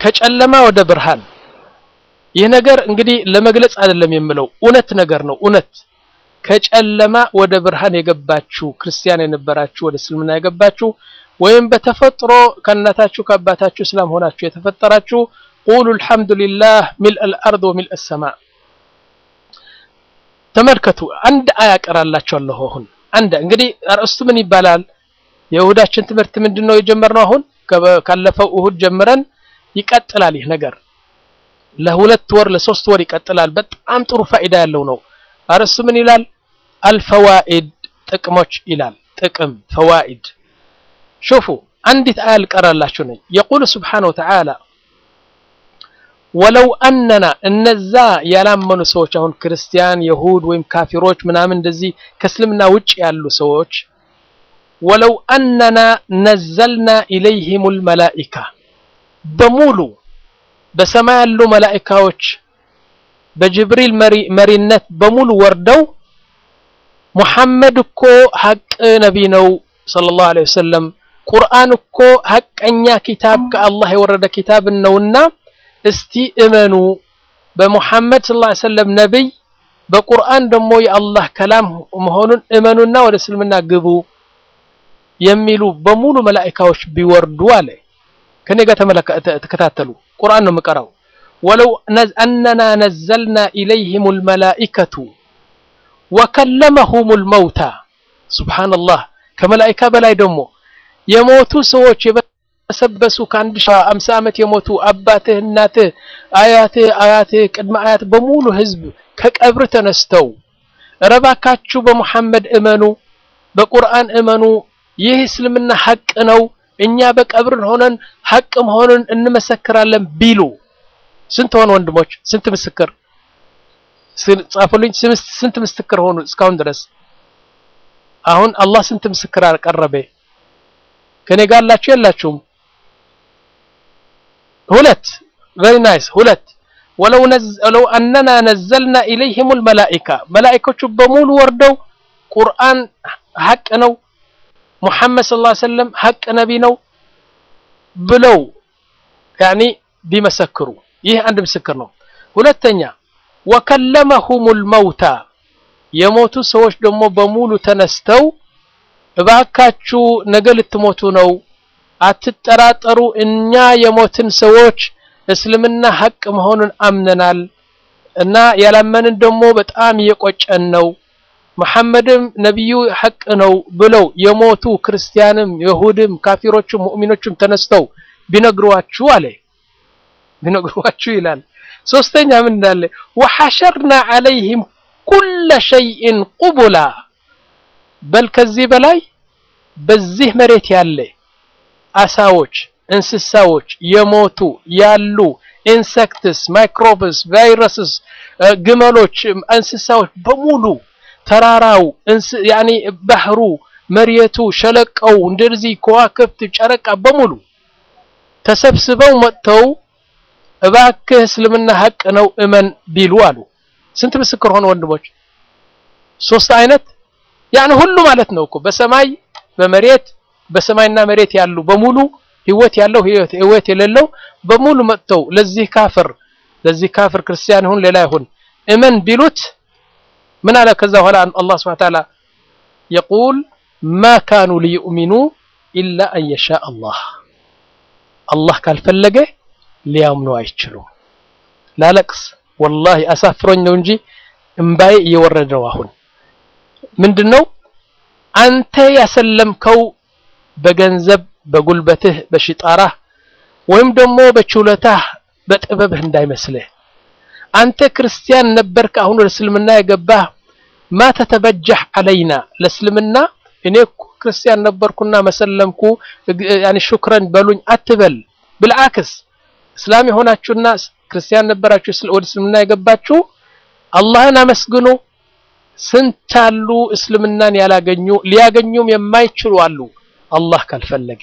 ከጨለማ ወደ ብርሃን ይህ ነገር እንግዲህ ለመግለጽ አይደለም የምለው እውነት ነገር ነው እውነት ከጨለማ ወደ ብርሃን የገባችሁ ክርስቲያን የነበራችሁ ወደ እስልምና የገባችሁ ወይም በተፈጥሮ ከእናታችሁ ከአባታችሁ እስላም ሆናችሁ የተፈጠራችሁ ቁሉ አልሐምዱሊላህ ሚልእ አልአርድ ወሚልእ አሰማእ ተመልከቱ አንድ አያ ቀራላችኋለሁ አሁን አንድ እንግዲህ አርእስቱ ምን ይባላል የእሁዳችን ትምህርት ምንድን ነው የጀመርነው አሁን ካለፈው እሁድ ጀምረን ይቀጥላል ይህ ነገር ለሁለት ወር ለሶስት ወር ይቀጥላል በጣም ጥሩ ፋይዳ ያለው ነው አርእስቱ ምን ይላል አልፈዋኢድ ጥቅሞች ይላል ጥቅም ፈዋኢድ ሹፉ አንዲት አያ ልቀራላችሁ ነኝ የቁል ስብሓነ ወተዓላ ወለው አነና እነዛ ያላመኑ ሰዎች አሁን ክርስቲያን የሁድ ወይም ካፊሮች ምናምን እንደዚህ ከእስልምና ውጭ ያሉ ሰዎች ወለው አነና ነዘልና ኢለይህም ልመላኢካ በሙሉ በሰማይ ያሉ መላኢካዎች በጅብሪል መሪነት በሙሉ ወርደው ሙሐመድ እኮ ሀቅ ነቢ ነው ሰለላሁ ዐለይሂ ወሰለም ቁርአን እኮ ሀቀኛ ኪታብ ከአላህ የወረደ ኪታብ ነውና እስቲ እመኑ በሙሐመድ ሰለላሁ ዐለይሂ ወሰለም ነብይ በቁርአን ደግሞ የአላህ ከላም መሆኑን እመኑና ወደ እስልምና ግቡ የሚሉ በሙሉ መላኢካዎች ቢወርዱ አለ ከኔ ጋር ተከታተሉ ቁርአን ነው የምቀራው ወለው አነና ነዘልና ኢለይህም ልመላኢከቱ ወከለመሁም ልመውታ ሱብሓነላህ ከመላኢካ በላይ ደግሞ የሞቱ ሰዎች የበሰበሱ ከአንድ ሺህ አምሳ ዓመት የሞቱ አባትህ እናትህ አያትህ አያትህ ቅድመ አያት በሙሉ ህዝብ ከቀብር ተነስተው ረባካችሁ በሙሐመድ እመኑ በቁርአን እመኑ ይህ እስልምና ሐቅ ነው እኛ በቀብር ሆነን ሐቅ መሆኑን እንመሰክራለን ቢሉ ስንት ሆኑ ወንድሞች ስንት ምስክር ጻፉልኝ ስንት ምስክር ሆኑ እስካሁን ድረስ አሁን አላህ ስንት ምስክር አቀረበ ከኔ ጋር አላችሁ የላችሁም ሁለት very nice ሁለት ወለው ወለው አነና ነዘልና ኢለይህም ልመላኢካ መላኢኮቹ በሙሉ ወርደው ቁርአን ሐቅ ነው ሙሐመድ ሰለላሁ ዐለይሂ ወሰለም ሐቅ ነቢ ነው ብለው ያኒ ቢመሰክሩ ይህ አንድ ምስክር ነው ሁለተኛ ወከለመሁም ልመውታ የሞቱ ሰዎች ደግሞ በሙሉ ተነስተው እባካችሁ ነገ ልትሞቱ ነው አትጠራጠሩ እኛ የሞትን ሰዎች እስልምና ሐቅ መሆኑን አምነናል እና ያላመንን ደግሞ በጣም እየቆጨን ነው መሐመድም ነቢዩ ሐቅ ነው ብለው የሞቱ ክርስቲያንም የሁድም ካፊሮችም ሙእሚኖችም ተነስተው ቢነግሯችሁ አለ ቢነግሯችሁ ይላል ሶስተኛ ምን እንዳለ ወሐሸርና ዐለይህም ኩለ ሸይእን ቁቡላ በል ከዚህ በላይ በዚህ መሬት ያለ አሳዎች እንስሳዎች የሞቱ ያሉ ኢንሴክትስ ማይክሮብስ ቫይረስስ ግመሎች እንስሳዎች በሙሉ ተራራው ያኒ ባህሩ መሬቱ ሸለቀው እንደዚህ ከዋክብት ጨረቃ በሙሉ ተሰብስበው መጥተው እባክህ እስልምና ሐቅ ነው እመን ቢሉ አሉ ስንት ምስክር ሆነ ወንድሞች ሶስት አይነት ያን ሁሉ ማለት ነው እኮ በሰማይ በመሬት በሰማይና መሬት ያሉ በሙሉ ህይወት ያለው ህይወት የሌለው በሙሉ መጥተው ለዚህ ካፍር ለዚህ ካፍር ክርስቲያን ይሁን ሌላ ይሁን እመን ቢሉት ምን አለ ከዛ በኋላ አላህ Subhanahu Ta'ala يقول ما كانوا ليؤمنوا إلا أن يشاء الله አላህ ካልፈለገ ሊያምኑ አይችሉም ላለቅስ ወላሂ አሳፍሮኝ ነው እንጂ እምባዬ እየወረደ ነው አሁን ምንድነው አንተ ያሰለምከው በገንዘብ በጉልበትህ በሽጣራህ ወይም ደግሞ በችሎታህ በጥበብህ እንዳይመስልህ አንተ ክርስቲያን ነበርክ አሁን ወደ እስልምና የገባህ ማ ተተበጀህ አለይና ለእስልምና እኔ ክርስቲያን ነበርኩና መሰለምኩ ያኒ ሹክረን በሉኝ አትበል ብልዓክስ እስላም የሆናችሁና ክርስቲያን ነበራችሁ ወደ እስልምና የገባችሁ አላህን አመስግኑ ስንት አሉ እስልምናን ያላገኙ ሊያገኙም የማይችሉ አሉ አላህ ካልፈለገ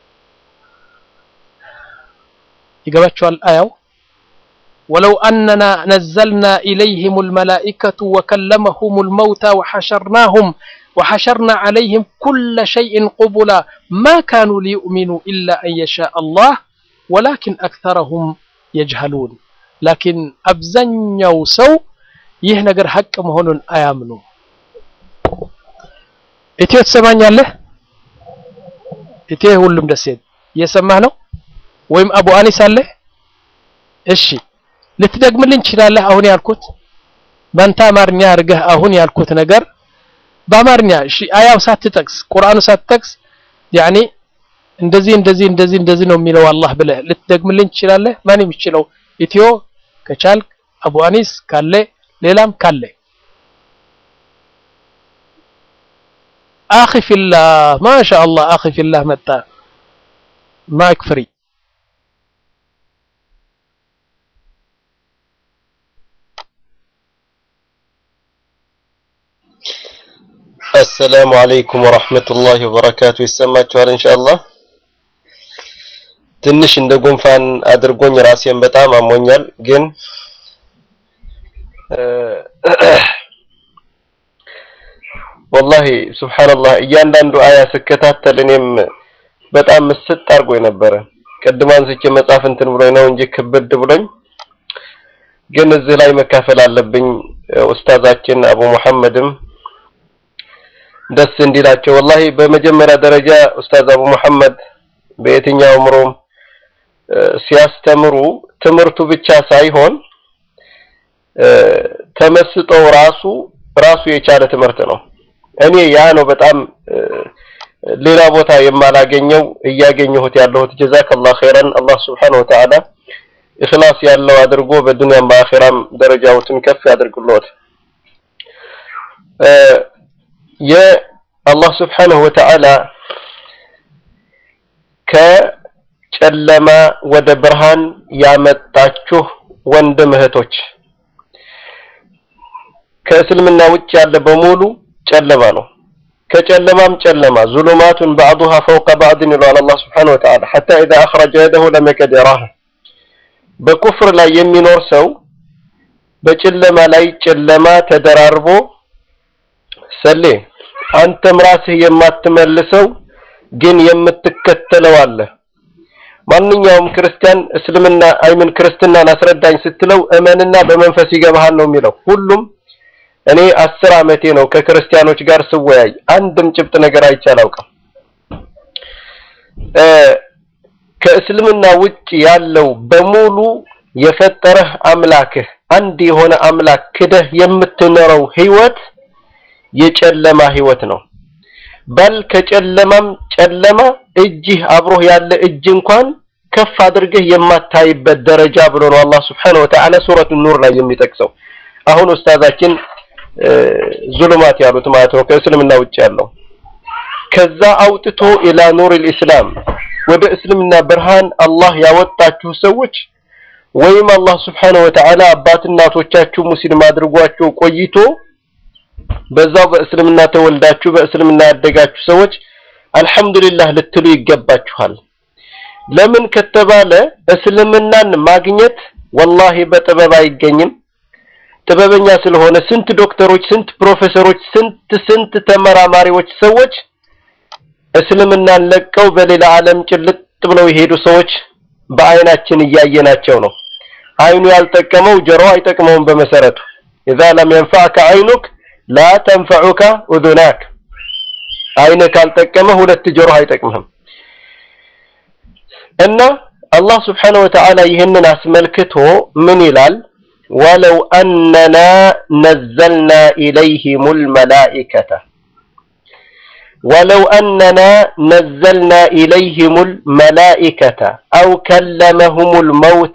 ይገባችኋል አያው ولو أننا نزلنا إليهم الملائكة وكلمهم الموتى وحشرناهم وحشرنا عليهم كل شيء قبلا ما كانوا ليؤمنوا إلا أن يشاء الله ወላኪን አክተረሁም የጅሀሉን ላኪን አብዛኛው ሰው ይህ ነገር ሀቅ መሆኑን አያምኑ። ኢትዮ ትሰማኛለህ? ኢትዮ ሁሉም ደሴት እየሰማህ ነው ወይም አቡ አኒስ አለህ? እሺ ልትደግምልኝ ትችላለህ? አሁን ያልኩት በአንተ አማርኛ አድርገህ አሁን ያልኩት ነገር በአማርኛ እሺ፣ አያው ሳትጠቅስ ቁርአኑ ሳትጠቅስ ያኔ እንደዚህ እንደዚህ እንደዚህ እንደዚህ ነው የሚለው አላህ ብለህ ልትደግምልኝ ትችላለህ? ማን የሚችለው ኢትዮ ከቻልክ አቡ አኒስ ካለ ሌላም ካለ አኺ ፊላህ ማሻአላህ አኺ ፊላህ መጣ ማይክ ፍሪ አሰላሙ አለይኩም ወራህመቱላሂ ወበረካቱ። ይሰማችኋል? ኢንሻአላህ ትንሽ እንደ ጉንፋን አድርጎኝ ራሴን በጣም አሞኛል። ግን ወላሂ ሱብሃንአላህ እያንዳንዱ አያ ስከታተል እኔም በጣም ምስጥ አድርጎኝ ነበረ። ቅድም አንስቼ መጽሐፍ እንትን ብሎኝ ነው እንጂ ክብድ ብሎኝ፣ ግን እዚህ ላይ መካፈል አለብኝ። ኡስታዛችን አቡ መሐመድም ደስ እንዲላቸው ወላሂ በመጀመሪያ ደረጃ ኡስታዝ አቡ መሐመድ በየትኛው ምሮም ሲያስተምሩ ትምህርቱ ብቻ ሳይሆን ተመስጠው ራሱ ራሱ የቻለ ትምህርት ነው። እኔ ያ ነው በጣም ሌላ ቦታ የማላገኘው እያገኘሁት ያለሁት። ጀዛከላህ ኸይረን አላህ ሱብሓነሁ ወተዓላ ኢኽላስ ያለው አድርጎ በዱንያም በአኺራም ደረጃዎትን ከፍ ያድርግልዎት። የአላህ ስብሓነሁ ወተዓላ ከጨለማ ወደ ብርሃን ያመጣችሁ ወንድም እህቶች፣ ከእስልምና ውጭ ያለ በሙሉ ጨለማ ነው። ከጨለማም ጨለማ ዙሉማቱን ባዕዱሃ ፈውቀ ባዕድን ይለዋል አላህ ስብሓነሁ ወተዓላ ሐታ ኢዛ አኽረጀ የደሁ ለም የከድ የራህ። በኩፍር ላይ የሚኖር ሰው በጨለማ ላይ ጨለማ ተደራርቦ ሰሌ አንተም ራስህ የማትመልሰው ግን የምትከተለው አለ። ማንኛውም ክርስቲያን እስልምና አይምን ክርስትናን አስረዳኝ ስትለው እመንና በመንፈስ ይገባሃል ነው የሚለው። ሁሉም እኔ አስር ዓመቴ ነው ከክርስቲያኖች ጋር ስወያይ አንድም ጭብጥ ነገር አይቼ አላውቅም። ከእስልምና ውጭ ያለው በሙሉ የፈጠረህ አምላክህ አንድ የሆነ አምላክ ክደህ የምትኖረው ህይወት የጨለማ ህይወት ነው። በል ከጨለማም ጨለማ እጅህ አብሮህ ያለ እጅ እንኳን ከፍ አድርገህ የማታይበት ደረጃ ብሎ ነው አላህ Subhanahu Wa Ta'ala ሱረቱ ኑር ላይ የሚጠቅሰው። አሁን ኡስታዛችን ዙሉማት ያሉት ማለት ነው ከእስልምና ውጭ ያለው ከዛ አውጥቶ ኢላ ኑር ኢስላም ወደ እስልምና ብርሃን አላህ ያወጣችሁ ሰዎች ወይም አላህ Subhanahu Wa Ta'ala አባት እናቶቻችሁ ሙስሊም አድርጓቸው ቆይቶ በዛው በእስልምና ተወልዳችሁ በእስልምና ያደጋችሁ ሰዎች አልሐምዱሊላህ ልትሉ ይገባችኋል። ለምን ከተባለ እስልምናን ማግኘት ወላሂ በጥበብ አይገኝም። ጥበበኛ ስለሆነ ስንት ዶክተሮች፣ ስንት ፕሮፌሰሮች፣ ስንት ስንት ተመራማሪዎች ሰዎች እስልምናን ለቀው በሌላ ዓለም ጭልጥ ብለው የሄዱ ሰዎች በአይናችን እያየናቸው ነው። አይኑ ያልጠቀመው ጆሮ አይጠቅመውም። በመሰረቱ ኢዛ ለም የንፈዕከ አይኑክ ላ ተንፈዑከ ኡዙናክ አይነ ካልጠቀመ ሁለት ጆሮ አይጠቅምህም። እና አላህ ስብሓነሁ ወተዓላ ይህንን አስመልክቶ ምን ይላል? ወለው አነና ነዘልና ኢለይሂሙል መላኢከተ ወለው አነና ነዘልና ኢለይሂሙል መላኢከተ አው ከለመሁሙል መውታ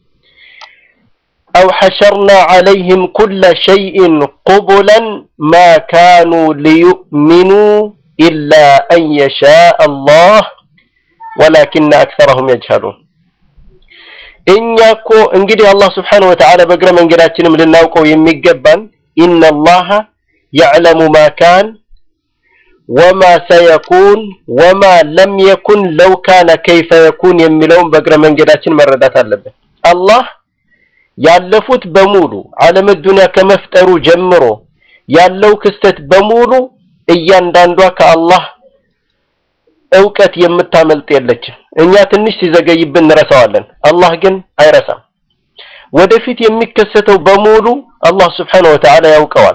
أو حشرنا عليهم كل شيء قبلا ما كانوا ليؤمنوا إلا أن يشاء الله ولكن أكثرهم يجهلون እኛ እኮ እንግዲህ አላህ ስብሓነሁ ወተዓላ በእግረ መንገዳችንም ልናውቀው የሚገባን ኢነላሃ የዕለሙ ማ ካን ወማ ሰየኩን ወማ ለም የኩን ለው ካነ ከይፈ የኩን የሚለውን በእግረ መንገዳችን መረዳት አለብን። አላህ ያለፉት በሙሉ ዓለም ዱንያ ከመፍጠሩ ጀምሮ ያለው ክስተት በሙሉ እያንዳንዷ ከአላህ እውቀት የምታመልጥ የለችም። እኛ ትንሽ ሲዘገይብን እንረሳዋለን። አላህ ግን አይረሳም። ወደፊት የሚከሰተው በሙሉ አላህ ስብሓነሁ ወተዓላ ያውቀዋል።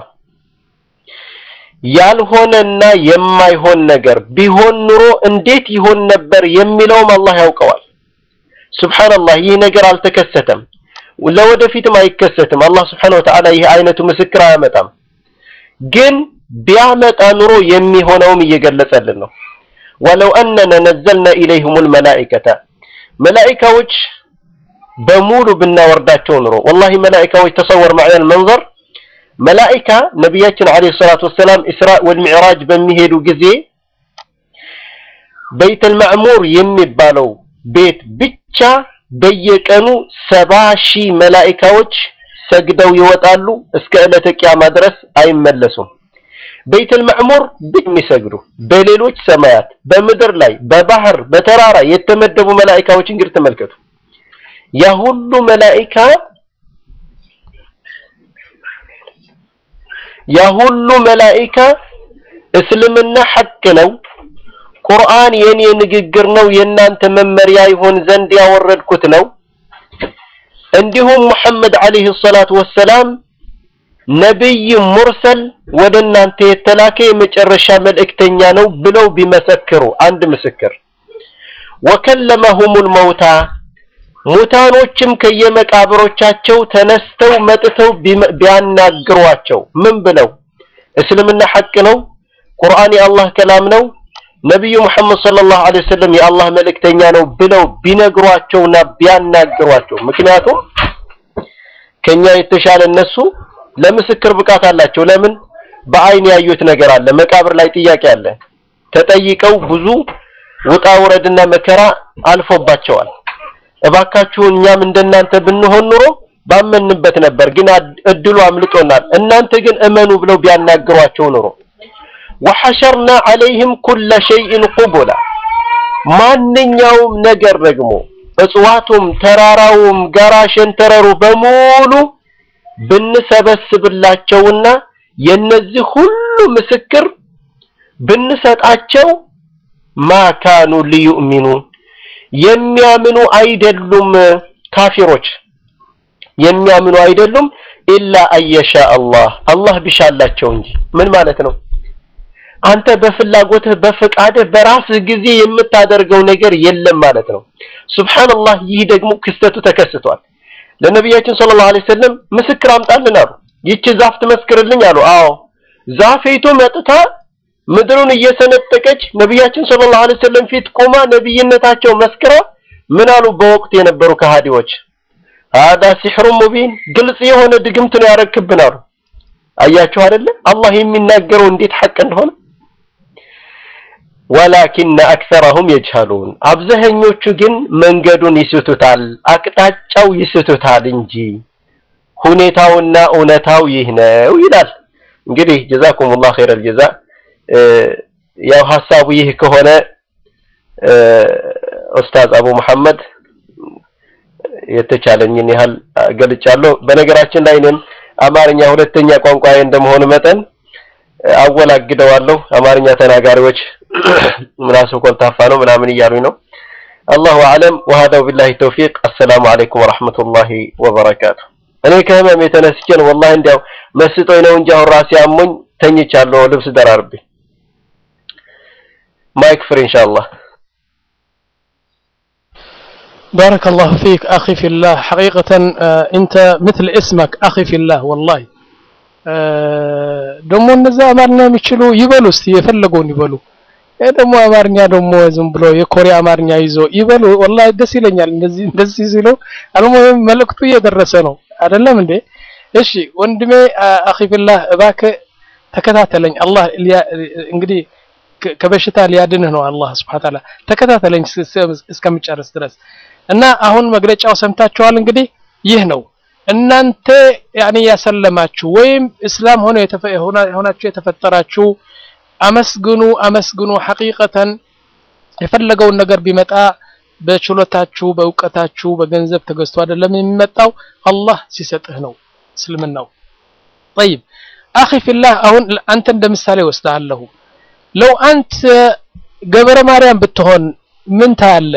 ያልሆነና የማይሆን ነገር ቢሆን ኑሮ እንዴት ይሆን ነበር የሚለውም አላህ ያውቀዋል። ሱብሓነላህ ይህ ነገር አልተከሰተም፣ ለወደፊትም አይከሰትም። አላህ ስብሓነሁ ወተዓላ ይህ አይነቱ ምስክር አያመጣም። ግን ቢያመጣ ኑሮ የሚሆነውም እየገለጸልን ነው። ወለው አነና ነዘልና ኢለይሂሙል መላኢከተ መላኢካዎች በሙሉ ብናወርዳቸው ኑሮ ወላሂ መላኢካዎች ተሰወር ማዕነል መንዘር መላኢካ ነቢያችን ዓለይሂ ሰላቱ ወሰላም ኢስራ ወልሚዕራጅ በሚሄዱ ጊዜ በይተል ማዕሙር የሚባለው ቤት ብቻ በየቀኑ ሰባ ሺህ መላኢካዎች ሰግደው ይወጣሉ። እስከ ዕለተ ቂያማ ድረስ አይመለሱም። በይተል ማዕሙር የሚሰግዱ በሌሎች ሰማያት፣ በምድር ላይ፣ በባህር፣ በተራራ የተመደቡ መላኢካዎች እንግዲህ ተመልከቱ። ያ ሁሉ መላኢካ ያ ሁሉ መላኢካ እስልምና ሐቅ ነው፣ ቁርአን የኔ ንግግር ነው፣ የእናንተ መመሪያ ይሆን ዘንድ ያወረድኩት ነው፣ እንዲሁም ሙሐመድ ዓለይሂ ሰላቱ ወሰላም ነቢይ ሙርሰል ወደ እናንተ የተላከ የመጨረሻ መልእክተኛ ነው ብለው ቢመሰክሩ አንድ ምስክር ወከለመሁሙል መውታ ሙታኖችም ከየመቃብሮቻቸው ተነስተው መጥተው ቢያናግሯቸው ምን ብለው እስልምና ሐቅ ነው፣ ቁርአን የአላህ ከላም ነው፣ ነቢዩ ሙሐመድ ሰለላሁ ዐለይሂ ወሰለም የአላህ መልእክተኛ ነው ብለው ቢነግሯቸውና ቢያናግሯቸው ምክንያቱም ከኛ የተሻለ እነሱ ለምስክር ብቃት አላቸው። ለምን? በአይን ያዩት ነገር አለ። መቃብር ላይ ጥያቄ አለ። ተጠይቀው ብዙ ውጣ ውረድና መከራ አልፎባቸዋል። እባካችሁ እኛም እንደናንተ ብንሆን ኑሮ ባመንበት ነበር፣ ግን እድሉ አምልጦናል። እናንተ ግን እመኑ ብለው ቢያናግሯቸው ኑሮ ወሐሸርና ዐለይህም ኩለ ሸይእን ቁቡላ ማንኛውም ነገር ደግሞ እጽዋቱም፣ ተራራውም፣ ጋራ ሸንተረሩ በሙሉ ብንሰበስብላቸውና የነዚህ ሁሉ ምስክር ብንሰጣቸው ማካኑ ሊዩእሚኑ የሚያምኑ አይደሉም። ካፊሮች የሚያምኑ አይደሉም። ኢላ አየሻ አላህ አላህ ቢሻላቸው እንጂ። ምን ማለት ነው? አንተ በፍላጎትህ በፍቃድህ በራስህ ጊዜ የምታደርገው ነገር የለም ማለት ነው። ሱብሃንአላህ። ይህ ደግሞ ክስተቱ ተከስቷል። ለነቢያችን ሰለላሁ ዐለይሂ ወሰለም ምስክር አምጣልን አሉ። ይቺ ዛፍ ትመስክርልኝ አሉ። አዎ ዛፌቱ መጥታ ምድሩን እየሰነጠቀች ነቢያችን ሰለላሁ ዐለይሂ ወሰለም ፊት ቆማ ነብይነታቸው መስክራ ምን አሉ? በወቅቱ የነበሩ ከሃዲዎች ሀዳ ሲሕሩ ሙቢን ግልጽ የሆነ ድግምት ነው ያረክብን አሉ። አያችሁ አይደለ አላህ የሚናገረው እንዴት ሐቅ እንደሆነ። ወላኪነ አክሰረሁም የጅሀሉን አብዛኞቹ ግን መንገዱን ይስቱታል፣ አቅጣጫው ይስቱታል እንጂ ሁኔታውና እውነታው ይህ ነው ይላል። እንግዲህ ጀዛኩሙላህ ኸይረል ጀዛ። ያው ሀሳቡ ይህ ከሆነ ኡስታዝ አቡ መሐመድ የተቻለኝን ያህል ገልጫለሁ። በነገራችን ላይ እኔም አማርኛ ሁለተኛ ቋንቋዬ እንደመሆኑ መጠን አወላግደዋለሁ። አማርኛ ተናጋሪዎች ምላሱ ኮልታፋ ነው ምናምን እያሉኝ ነው። አላሁ አለም ወሀዳው ቢላሂ ተውፊቅ። አሰላሙ አለይኩም ወራህመቱላሂ ወበረካቱ። እኔ ከህመም የተነስቼ ነው ወላሂ እንዲያው መስጦኝ ነው እንጂ አሁን ራሴ አሞኝ ተኝቻለሁ ልብስ ደራርቤ። ማይክ ፍሪ ኢንሻአላህ። بارك الله فيك أخي في الله حقيقة آه أنت مثل اسمك أخي في الله والله ደግሞ እነዛ አማርኛ የሚችሉ ይበሉ እስቲ የፈለገውን ይበሉ። ይሄ ደግሞ አማርኛ ደግሞ ዝም ብሎ የኮሪያ አማርኛ ይዞ ይበሉ። ወላሂ ደስ ይለኛል እንደዚህ እንደዚህ ሲሉ። አልሙሂም መልእክቱ እየደረሰ ነው አይደለም እንዴ? እሺ ወንድሜ አኺ ፊላህ እባክህ ተከታተለኝ። አላህ እንግዲህ ከበሽታ ሊያድንህ ነው አላህ ሱብሓነሁ ወተዓላ። ተከታተለኝ እስከምጨርስ ድረስ እና አሁን መግለጫው ሰምታችኋል። እንግዲህ ይህ ነው እናንተ ያኔ ያሰለማችሁ ወይም እስላም ሆነ ሆናችሁ የተፈጠራችሁ አመስግኑ አመስግኑ። ሐቂቀተን የፈለገውን ነገር ቢመጣ በችሎታችሁ በእውቀታችሁ በገንዘብ ተገዝቶ አይደለም የሚመጣው አላህ ሲሰጥህ ነው እስልምናው። ጠይብ አኺ ፊላህ አሁን አንተ እንደ ምሳሌ ወስዳለሁ። ለው አንተ ገበረ ማርያም ብትሆን ምን ታያለህ?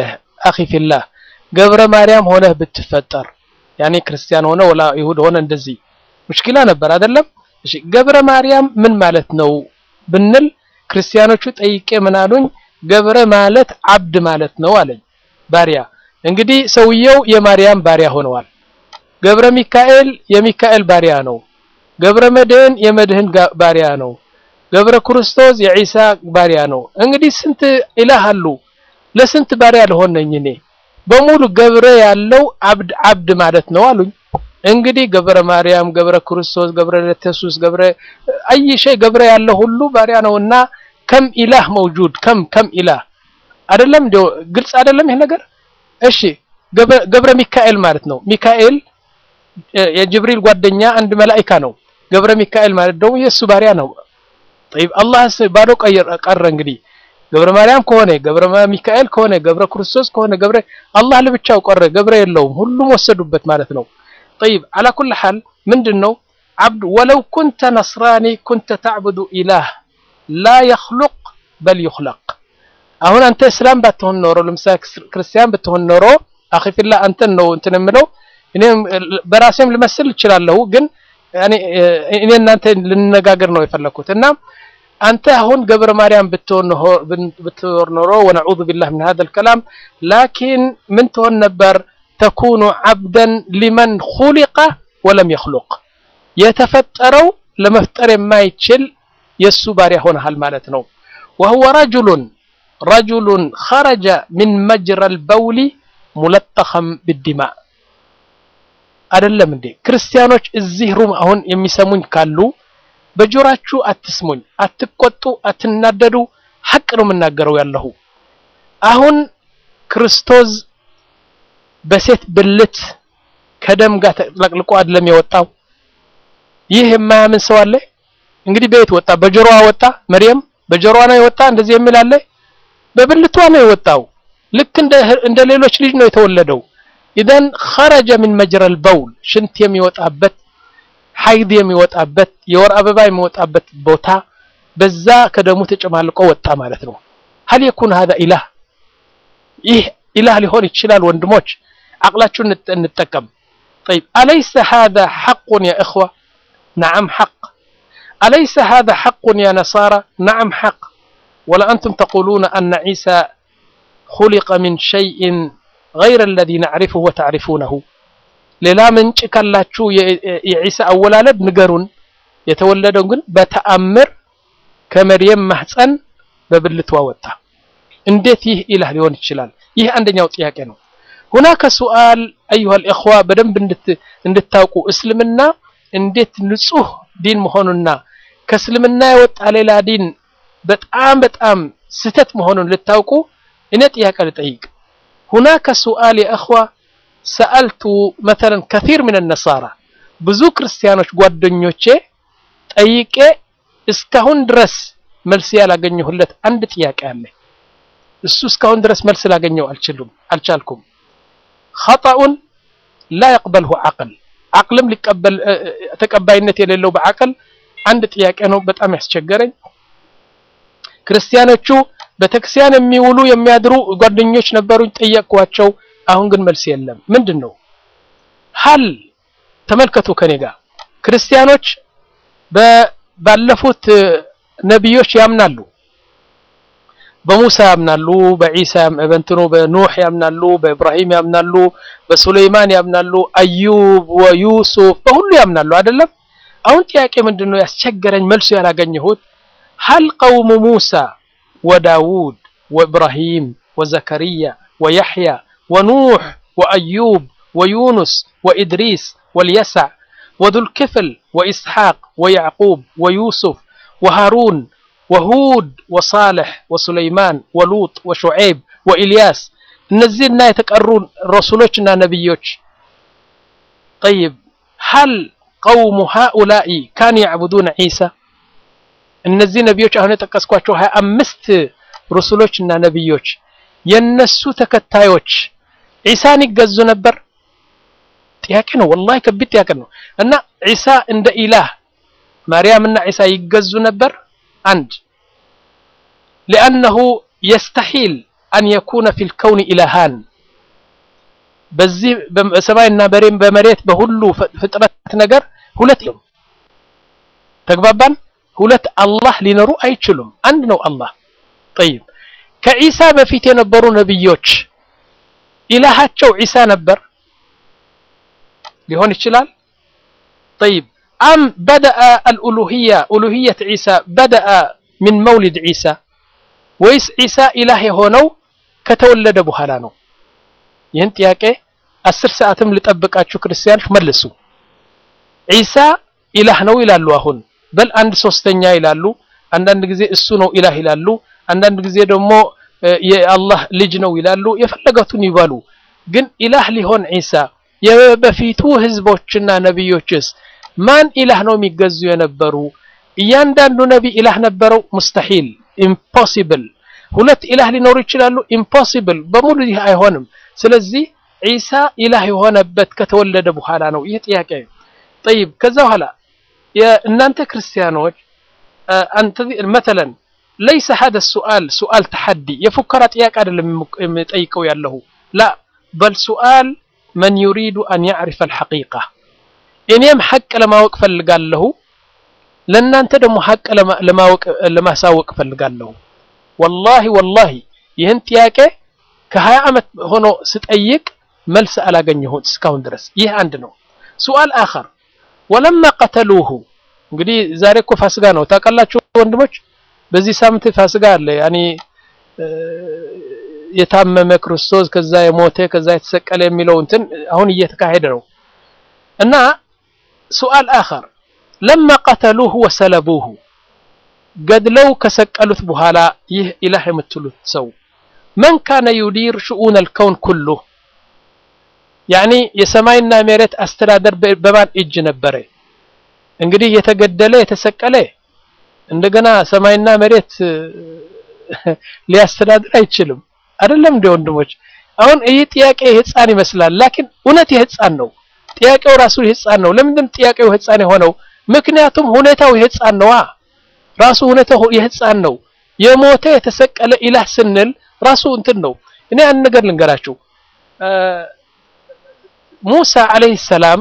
አኺ ፊላህ ገብረ ማርያም ሆነህ ብትፈጠር ያኔ ክርስቲያን ሆነ ወላ ይሁድ ሆነ እንደዚህ ሙሽኪላ ነበር አይደለም እሺ ገብረ ማርያም ምን ማለት ነው ብንል ክርስቲያኖቹ ጠይቄ ምን አሉኝ ገብረ ማለት አብድ ማለት ነው አለኝ ባሪያ እንግዲህ ሰውየው የማርያም ባሪያ ሆነዋል ገብረ ሚካኤል የሚካኤል ባሪያ ነው ገብረ መድህን የመድህን ባሪያ ነው ገብረ ክርስቶስ የዒሳ ባሪያ ነው እንግዲህ ስንት ኢላህ አሉ ለስንት ባሪያ ልሆን ነኝ እኔ በሙሉ ገብረ ያለው አብድ አብድ ማለት ነው አሉኝ እንግዲህ ገብረ ማርያም ገብረ ክርስቶስ ገብረ ኢየሱስ ገብረ አይ ሸይ ገብረ ያለው ሁሉ ባሪያ ነውና ከም ኢላህ መውጁድ ከም ከም ኢላህ አይደለም እንደው ግልጽ አይደለም ይሄ ነገር እሺ ገብረ ሚካኤል ማለት ነው ሚካኤል የጅብሪል ጓደኛ አንድ መላኢካ ነው ገብረ ሚካኤል ማለት ደግሞ የእሱ ባሪያ ነው طيب አላህ ባዶ ቀረ እንግዲህ ገብረ ማርያም ከሆነ ገብረ ሚካኤል ከሆነ ገብረ ክርስቶስ ከሆነ ገብረ አላህ ለብቻው ቀረ ገብረ የለውም ሁሉም ወሰዱበት ማለት ነው طيب على كل حال ምንድነው عبد ولو كنت نصراني كنت تعبد إله لا يخلق بل يخلق አሁን አንተ እስላም ባትሆን ኖሮ ለምሳሌ ክርስቲያን ብትሆን ኖሮ አኺ ፊላ አንተን ነው እንትን የምለው እኔም በራሴም ልመስል እችላለሁ ግን ያኔ እኔ እናንተ ልንነጋገር ነው የፈለኩት እና አንተ አሁን ገብረ ማርያም ብትኖር ኖሮ ወነዑዙ ቢላህ ምን هذا الكلام ላኪን ምን ትሆን ነበር ተኩኑ ዓብደን ሊመን ኹሊቀ ወለም የኽሉቅ የተፈጠረው ለመፍጠር የማይችል የእሱ ባሪያ ሆነሃል ማለት ነው وهو رجل رجل خرج من مجرى البول ملطخا بالدماء አይደለም እንዴ ክርስቲያኖች እዚህ ሩም አሁን የሚሰሙኝ ካሉ በጆራችሁ አትስሙኝ አትቆጡ አትናደዱ ሐቅ ነው የምናገረው ያለሁ አሁን ክርስቶስ በሴት ብልት ከደም ጋር ተለቅልቆ አይደለም የወጣው ይህ የማያምን ሰው አለ እንግዲህ በየት ወጣ በጆሮዋ ወጣ መርየም በጆሮዋ ነው የወጣ እንደዚህ የሚል አለ በብልቷ ነው የወጣው ልክ እንደ እንደ ሌሎች ልጅ ነው የተወለደው ኢዘን خرج من مجرى البول ሽንት የሚወጣበት ሀይድ የሚወጣበት የወር አበባ የሚወጣበት ቦታ በዛ ከደሙ ተጨማልቆ ወጣ ማለት ነው هل يكون هذا إله ይህ ኢላህ ሊሆን ይችላል ወንድሞች عقلاችሁን እንጠቀም طيب أليس هذا حق يا إخوة نعم حق أليس هذا حق يا نصارى نعم حق ولا أنتم تقولون أن عيسى خلق من شيء غير الذي نعرفه وتعرفونه ሌላ ምንጭ ካላችሁ የዒሳ አወላለድ ንገሩን የተወለደው ግን በተአምር ከመርየም ማህፀን በብልቷ ወጣ እንዴት ይህ ኢላህ ሊሆን ይችላል ይህ አንደኛው ጥያቄ ነው ሁናከ ሱአል አዩሃ ልእኽዋ በደንብ እንድታውቁ እስልምና እንዴት ንጹህ ዲን መሆኑና ከእስልምና የወጣ ሌላ ዲን በጣም በጣም ስህተት መሆኑን ልታውቁ እኔ ጥያቄ ልጠይቅ ሁናከ ሱአል የእኽዋ ሰአልቱ መተለን ከፊር ምን ነሳራ ብዙ ክርስቲያኖች ጓደኞቼ ጠይቄ እስካሁን ድረስ መልስ ያላገኘሁለት አንድ ጥያቄ አለ እሱ እስካሁን ድረስ መልስ ላገኘው አልችሉም አልቻልኩም ኸጠኡን ላ የቅበልሁ ዓቅል ዓቅልም ሊቀበል ተቀባይነት የሌለው በዓቅል አንድ ጥያቄ ነው በጣም ያስቸገረኝ ክርስቲያኖቹ ቤተክርስቲያን የሚውሉ የሚያድሩ ጓደኞች ነበሩኝ ጠየቅኳቸው አሁን ግን መልስ የለም ምንድን ነው ሀል ተመልከቱ ከኔ ጋር ክርስቲያኖች ባለፉት ነቢዮች ያምናሉ በሙሳ ያምናሉ በዒሳ በእንትኑ በኑህ ያምናሉ በኢብራሂም ያምናሉ በሱለይማን ያምናሉ አዩብ ወዩሱፍ በሁሉ ያምናሉ አይደለም አሁን ጥያቄ ምንድን ነው ያስቸገረኝ መልሱ ያላገኘሁት ሀል ቀውሙ ሙሳ ወዳውድ ወኢብራሂም ወዘከርያ ወያሕያ ونوح وأيوب ويونس وإدريس واليسع وذو الكفل وإسحاق ويعقوب ويوسف وهارون وهود وصالح وسليمان ولوط وشعيب وإلياس نزلنا يتقرون رسولنا نبيوش طيب هل قوم هؤلاء كانوا يعبدون عيسى እነዚህ ነቢዮች አሁን የጠቀስኳቸው ሀያ አምስት ሩሱሎችና ነቢዮች የነሱ ተከታዮች ዒሳን ይገዙ ነበር ጥያቄ ነው ወላሂ ከቢት ጥያቄ ነው እና ዒሳ እንደ ኢላህ ማርያምና ዒሳ ይገዙ ነበር አንድ لأنه يستحيل أن يكون في الكون إلهان በዚህ በሰማይና በመሬት በሁሉ ፍጥረት ነገር ሁለት ነው። ተግባባን? ሁለት አላህ ሊኖሩ አይችሉም። አንድ ነው አላህ። ጠይብ ከዒሳ በፊት የነበሩ ነብዮች ኢላሃቸው ዒሳ ነበር ሊሆን ይችላል። ጠይብ አም በደአ አልኡሉሂያ ኡሉሂየት ዒሳ በደአ ሚን መውሊድ ዒሳ ወይስ ዒሳ ኢላህ የሆነው ከተወለደ በኋላ ነው? ይህን ጥያቄ አስር ሰዓትም ልጠብቃችሁ ክርስቲያኖች መልሱ። ዒሳ ኢላህ ነው ይላሉ። አሁን በል አንድ ሶስተኛ ይላሉ። አንዳንድ ጊዜ እሱ ነው ኢላህ ይላሉ። አንዳንድ ጊዜ ደግሞ የአላህ ልጅ ነው ይላሉ። የፈለገቱን ይበሉ። ግን ኢላህ ሊሆን ዒሳ የበፊቱ ህዝቦችና ነቢዮችስ ማን ኢላህ ነው የሚገዙ የነበሩ? እያንዳንዱ ነቢይ ኢላህ ነበረው? ሙስተሂል ኢምፖሲብል። ሁለት ኢላህ ሊኖሩ ይችላሉ? ኢምፖሲብል። በሙሉ ይህ አይሆንም። ስለዚህ ዒሳ ኢላህ የሆነበት ከተወለደ በኋላ ነው። ይህ ጥያቄ ጠይብ። ከዛ በኋላ እናንተ ክርስቲያኖች አንተ መተለን ለይሰ ሀደ ሱአል ሱአል ተሐዲ የፉከራ ጥያቄ አይደለም የምጠይቀው ያለሁ ላ በል ሱአል መን ዩሪዱ አን ያዕሪፈ አልሐቂቃ እኔም ሐቅ ለማወቅ ፈልጋለሁ ለእናንተ ደግሞ ሐቅ ለማወቅ ለማሳወቅ ፈልጋለሁ ወላሂ ወላሂ ይህን ጥያቄ ከሀያ ዓመት ሆኖ ስጠይቅ መልስ አላገኘሁት እስካሁን ድረስ ይህ አንድ ነው ሱአል አኸር ወለማ ቀተሉሁ እንግዲህ ዛሬ እኮ ፋስጋ ነው ታውቃላችሁ ወንድሞች በዚህ ሳምንት ፋስጋ አለ ያኒ የታመመ ክርስቶስ ከዛ የሞተ ከዛ የተሰቀለ የሚለው እንትን አሁን እየተካሄደ ነው እና ሱአል አኸር ለማ ቀተሉሁ ወሰለቡሁ ገድለው ከሰቀሉት በኋላ ይህ ኢላህ የምትሉት ሰው መን ካነ ዩዲር ሽኡን አልከውን ኩሉ ያኒ የሰማይና መሬት አስተዳደር በማን እጅ ነበረ እንግዲህ የተገደለ የተሰቀለ እንደገና ሰማይና መሬት ሊያስተዳድር አይችልም አይደለም እንደ ወንድሞች አሁን ይህ ጥያቄ የህፃን ይመስላል ላኪን እውነት የህፃን ነው ጥያቄው ራሱ የህፃን ነው ለምንድን ጥያቄው የህፃን የሆነው ምክንያቱም ሁኔታው የህፃን ነዋ ራሱ ሁኔታው የህፃን ነው የሞተ የተሰቀለ ኢላህ ስንል ራሱ እንትን ነው እኔ አንድ ነገር ልንገራችሁ ሙሳ አለይሂ ሰላም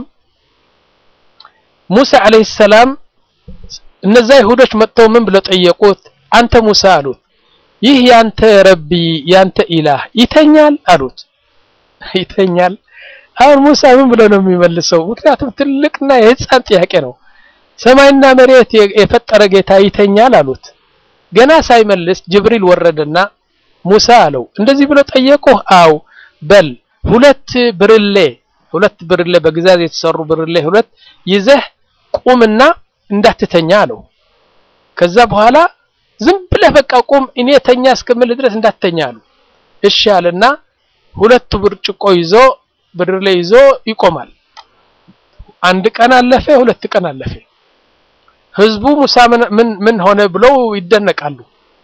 ሙሳ አለይሂ ሰላም እነዛ ይሁዶች መጥተው ምን ብለው ጠየቁት አንተ ሙሳ አሉት ይህ ያንተ ረቢ ያንተ ኢላህ ይተኛል አሉት ይተኛል አሁን ሙሳ ምን ብሎ ነው የሚመልሰው ምክንያቱም ትልቅና የህፃን ጥያቄ ነው ሰማይና መሬት የፈጠረ ጌታ ይተኛል አሉት ገና ሳይመልስ ጅብሪል ወረደና ሙሳ አለው እንደዚህ ብሎ ጠየቁህ አው በል ሁለት ብርሌ ሁለት ብርሌ በግዛዝ የተሰሩ ብርሌ ሁለት ይዘህ ቁምና እንዳትተኛ አለው ከዛ በኋላ ዝም ብለህ በቃ ቁም እኔ ተኛ እስከምል ድረስ እንዳትተኛ አሉ እሺ አለና ሁለቱ ብርጭቆ ይዞ ብርሌ ይዞ ይቆማል አንድ ቀን አለፈ ሁለት ቀን አለፈ ህዝቡ ሙሳ ምን ምን ሆነ ብለው ይደነቃሉ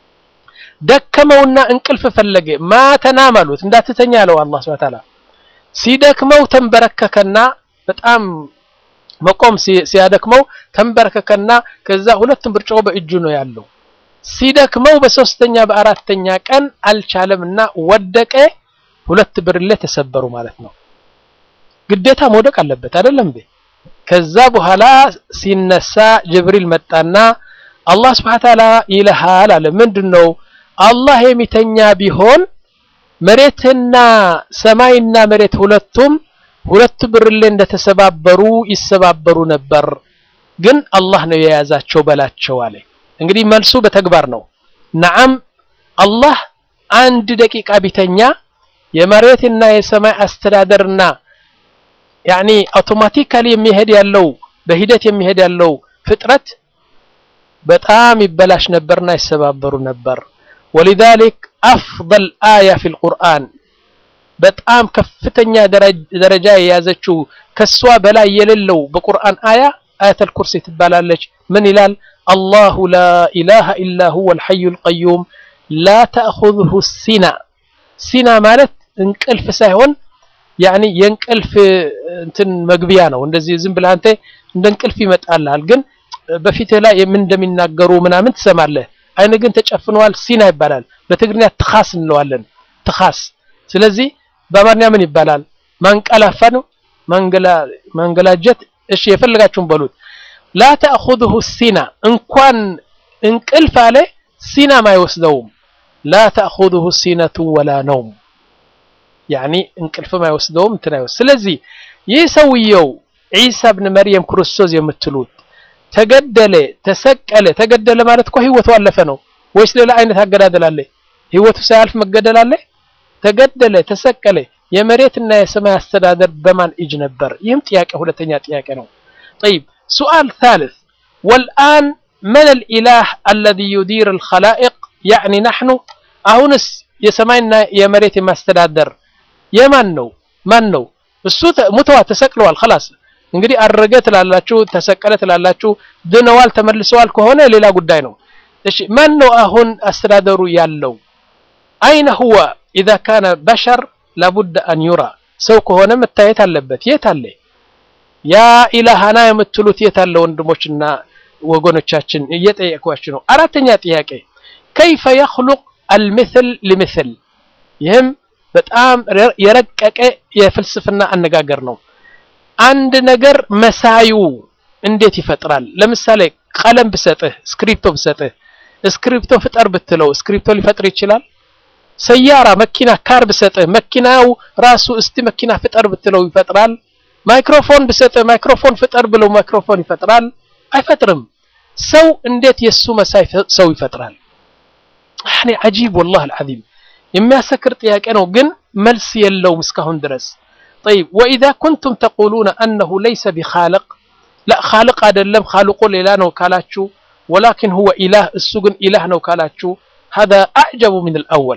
ደከመውና እንቅልፍ ፈለገ ማተናም አሉት እንዳትተኛ አለው አላህ Subhanahu Ta'ala ሲደክመው ተንበረከከና በጣም መቆም ሲያደክመው ተንበረከከና ከዛ ሁለቱም ብርጭቆ በእጁ ነው ያለው ሲደክመው በሶስተኛ በአራተኛ ቀን አልቻለምና ወደቀ ሁለት ብርሌ ተሰበሩ ማለት ነው ግዴታ መውደቅ አለበት አይደለም እንዴ ከዛ በኋላ ሲነሳ ጅብሪል መጣና አላህ Subhanahu Ta'ala ይልሃል አለ ምንድነው አላህ የሚተኛ ቢሆን መሬትና ሰማይና መሬት ሁለቱም ሁለት ብርሌ እንደተሰባበሩ ይሰባበሩ ነበር ግን አላህ ነው የያዛቸው በላቸው አለ እንግዲህ መልሱ በተግባር ነው ነዓም አላህ አንድ ደቂቃ ቢተኛ የመሬትና የሰማይ አስተዳደርና ያኒ አውቶማቲካሊ የሚሄድ ያለው በሂደት የሚሄድ ያለው ፍጥረት በጣም ይበላሽ ነበርና ይሰባበሩ ነበር ولذلك أفضل آية في القرآن በጣም ከፍተኛ ደረጃ የያዘችው ከሷ በላይ የሌለው በቁርአን አያ አያተል ኩርሲ ትባላለች ምን ይላል አላሁ ላ ኢላሃ ኢላ ሁወ አልሐዩ አልቀዩም ላ ተእኹዙሁ ሲና ሲና ማለት እንቅልፍ ሳይሆን ያኒ የእንቅልፍ እንትን መግቢያ ነው እንደዚህ ዝም ብለህ አንተ እንደ እንቅልፍ ይመጣልሃል ግን በፊትህ ላይ ምን እንደሚናገሩ ምናምን ትሰማለህ አይን ግን ተጨፍነዋል ሲና ይባላል በትግርኛ ትኻስ እንለዋለን ትኻስ ስለዚህ በአማርኛ ምን ይባላል ማንቀላፋ ነው ማንገላጀት እሺ የፈለጋችሁን በሉት ላ ተእኹዙሁ ሲና እንኳን እንቅልፍ አለ ሲናም አይወስደውም ላ ተእኹዙሁ ሲነቱ ወላ ነውም ያኒ እንቅልፍም አይወስደውም እንትን አይወስድ ስለዚህ ይህ ሰውየው ዒሳ ብን መርየም ክርስቶስ የምትሉት ተገደለ ተሰቀለ ተገደለ ማለት እኮ ህይወቱ አለፈ ነው ወይስ ሌላ አይነት አገዳደል አለ ህይወቱ ሳያልፍ መገደል አለ ተገደለ ተሰቀለ የመሬትና የሰማይ አስተዳደር በማን እጅ ነበር ይህም ጥያቄ ሁለተኛ ጥያቄ ነው طيب سؤال ثالث والآن من الإله الذي يدير الخلائق يعني نحن አሁንስ የሰማይና የመሬት የማስተዳደር የማን ነው ማን ነው እሱ ሙተዋ ተሰቅለዋል خلاص እንግዲህ አረገ ትላላችሁ ተሰቀለ ትላላችሁ ድነዋል ተመልሰዋል ከሆነ ሌላ ጉዳይ ነው እሺ ማን ነው አሁን አስተዳደሩ ያለው አይነ ሁወ إذا كان بشر لابد أن يرى ሰው ከሆነ መታየት አለበት የት አለ ያ ኢላሃና የምትሉት የት አለ ወንድሞችና ወገኖቻችን እየጠየቅኳችሁ ነው አራተኛ ጥያቄ كيف يخلق المثل لمثل ይህም በጣም የረቀቀ የፍልስፍና አነጋገር ነው አንድ ነገር መሳዩ እንዴት ይፈጥራል ለምሳሌ ቀለም ብሰጥህ ስክሪፕቶ ብሰጥህ ስክሪፕቶ ፍጠር ብትለው ስክሪፕቶ ሊፈጥር ይችላል ሰያራ መኪና ካር ብሰጥህ መኪናው ራሱ እስቲ መኪና ፍጠር ብትለው ይፈጥራል ማይክሮፎን ብሰጥህ ማይክሮፎን ፍጠር ብለው ማይክሮፎን ይፈጥራል አይፈጥርም ሰው እንዴት የሱ መሳይ ሰው ይፈጥራል ያኔ አጂብ والله العظيم የሚያሰክር ጥያቄ ነው ግን መልስ የለውም እስካሁን ድረስ طيب واذا كنتم تقولون انه ليس بخالق لا خالق አይደለም خالق ሌላ ነው ካላችሁ ولكن هو اله እሱ ግን ኢላህ ነው ካላችሁ هذا اعجب من الاول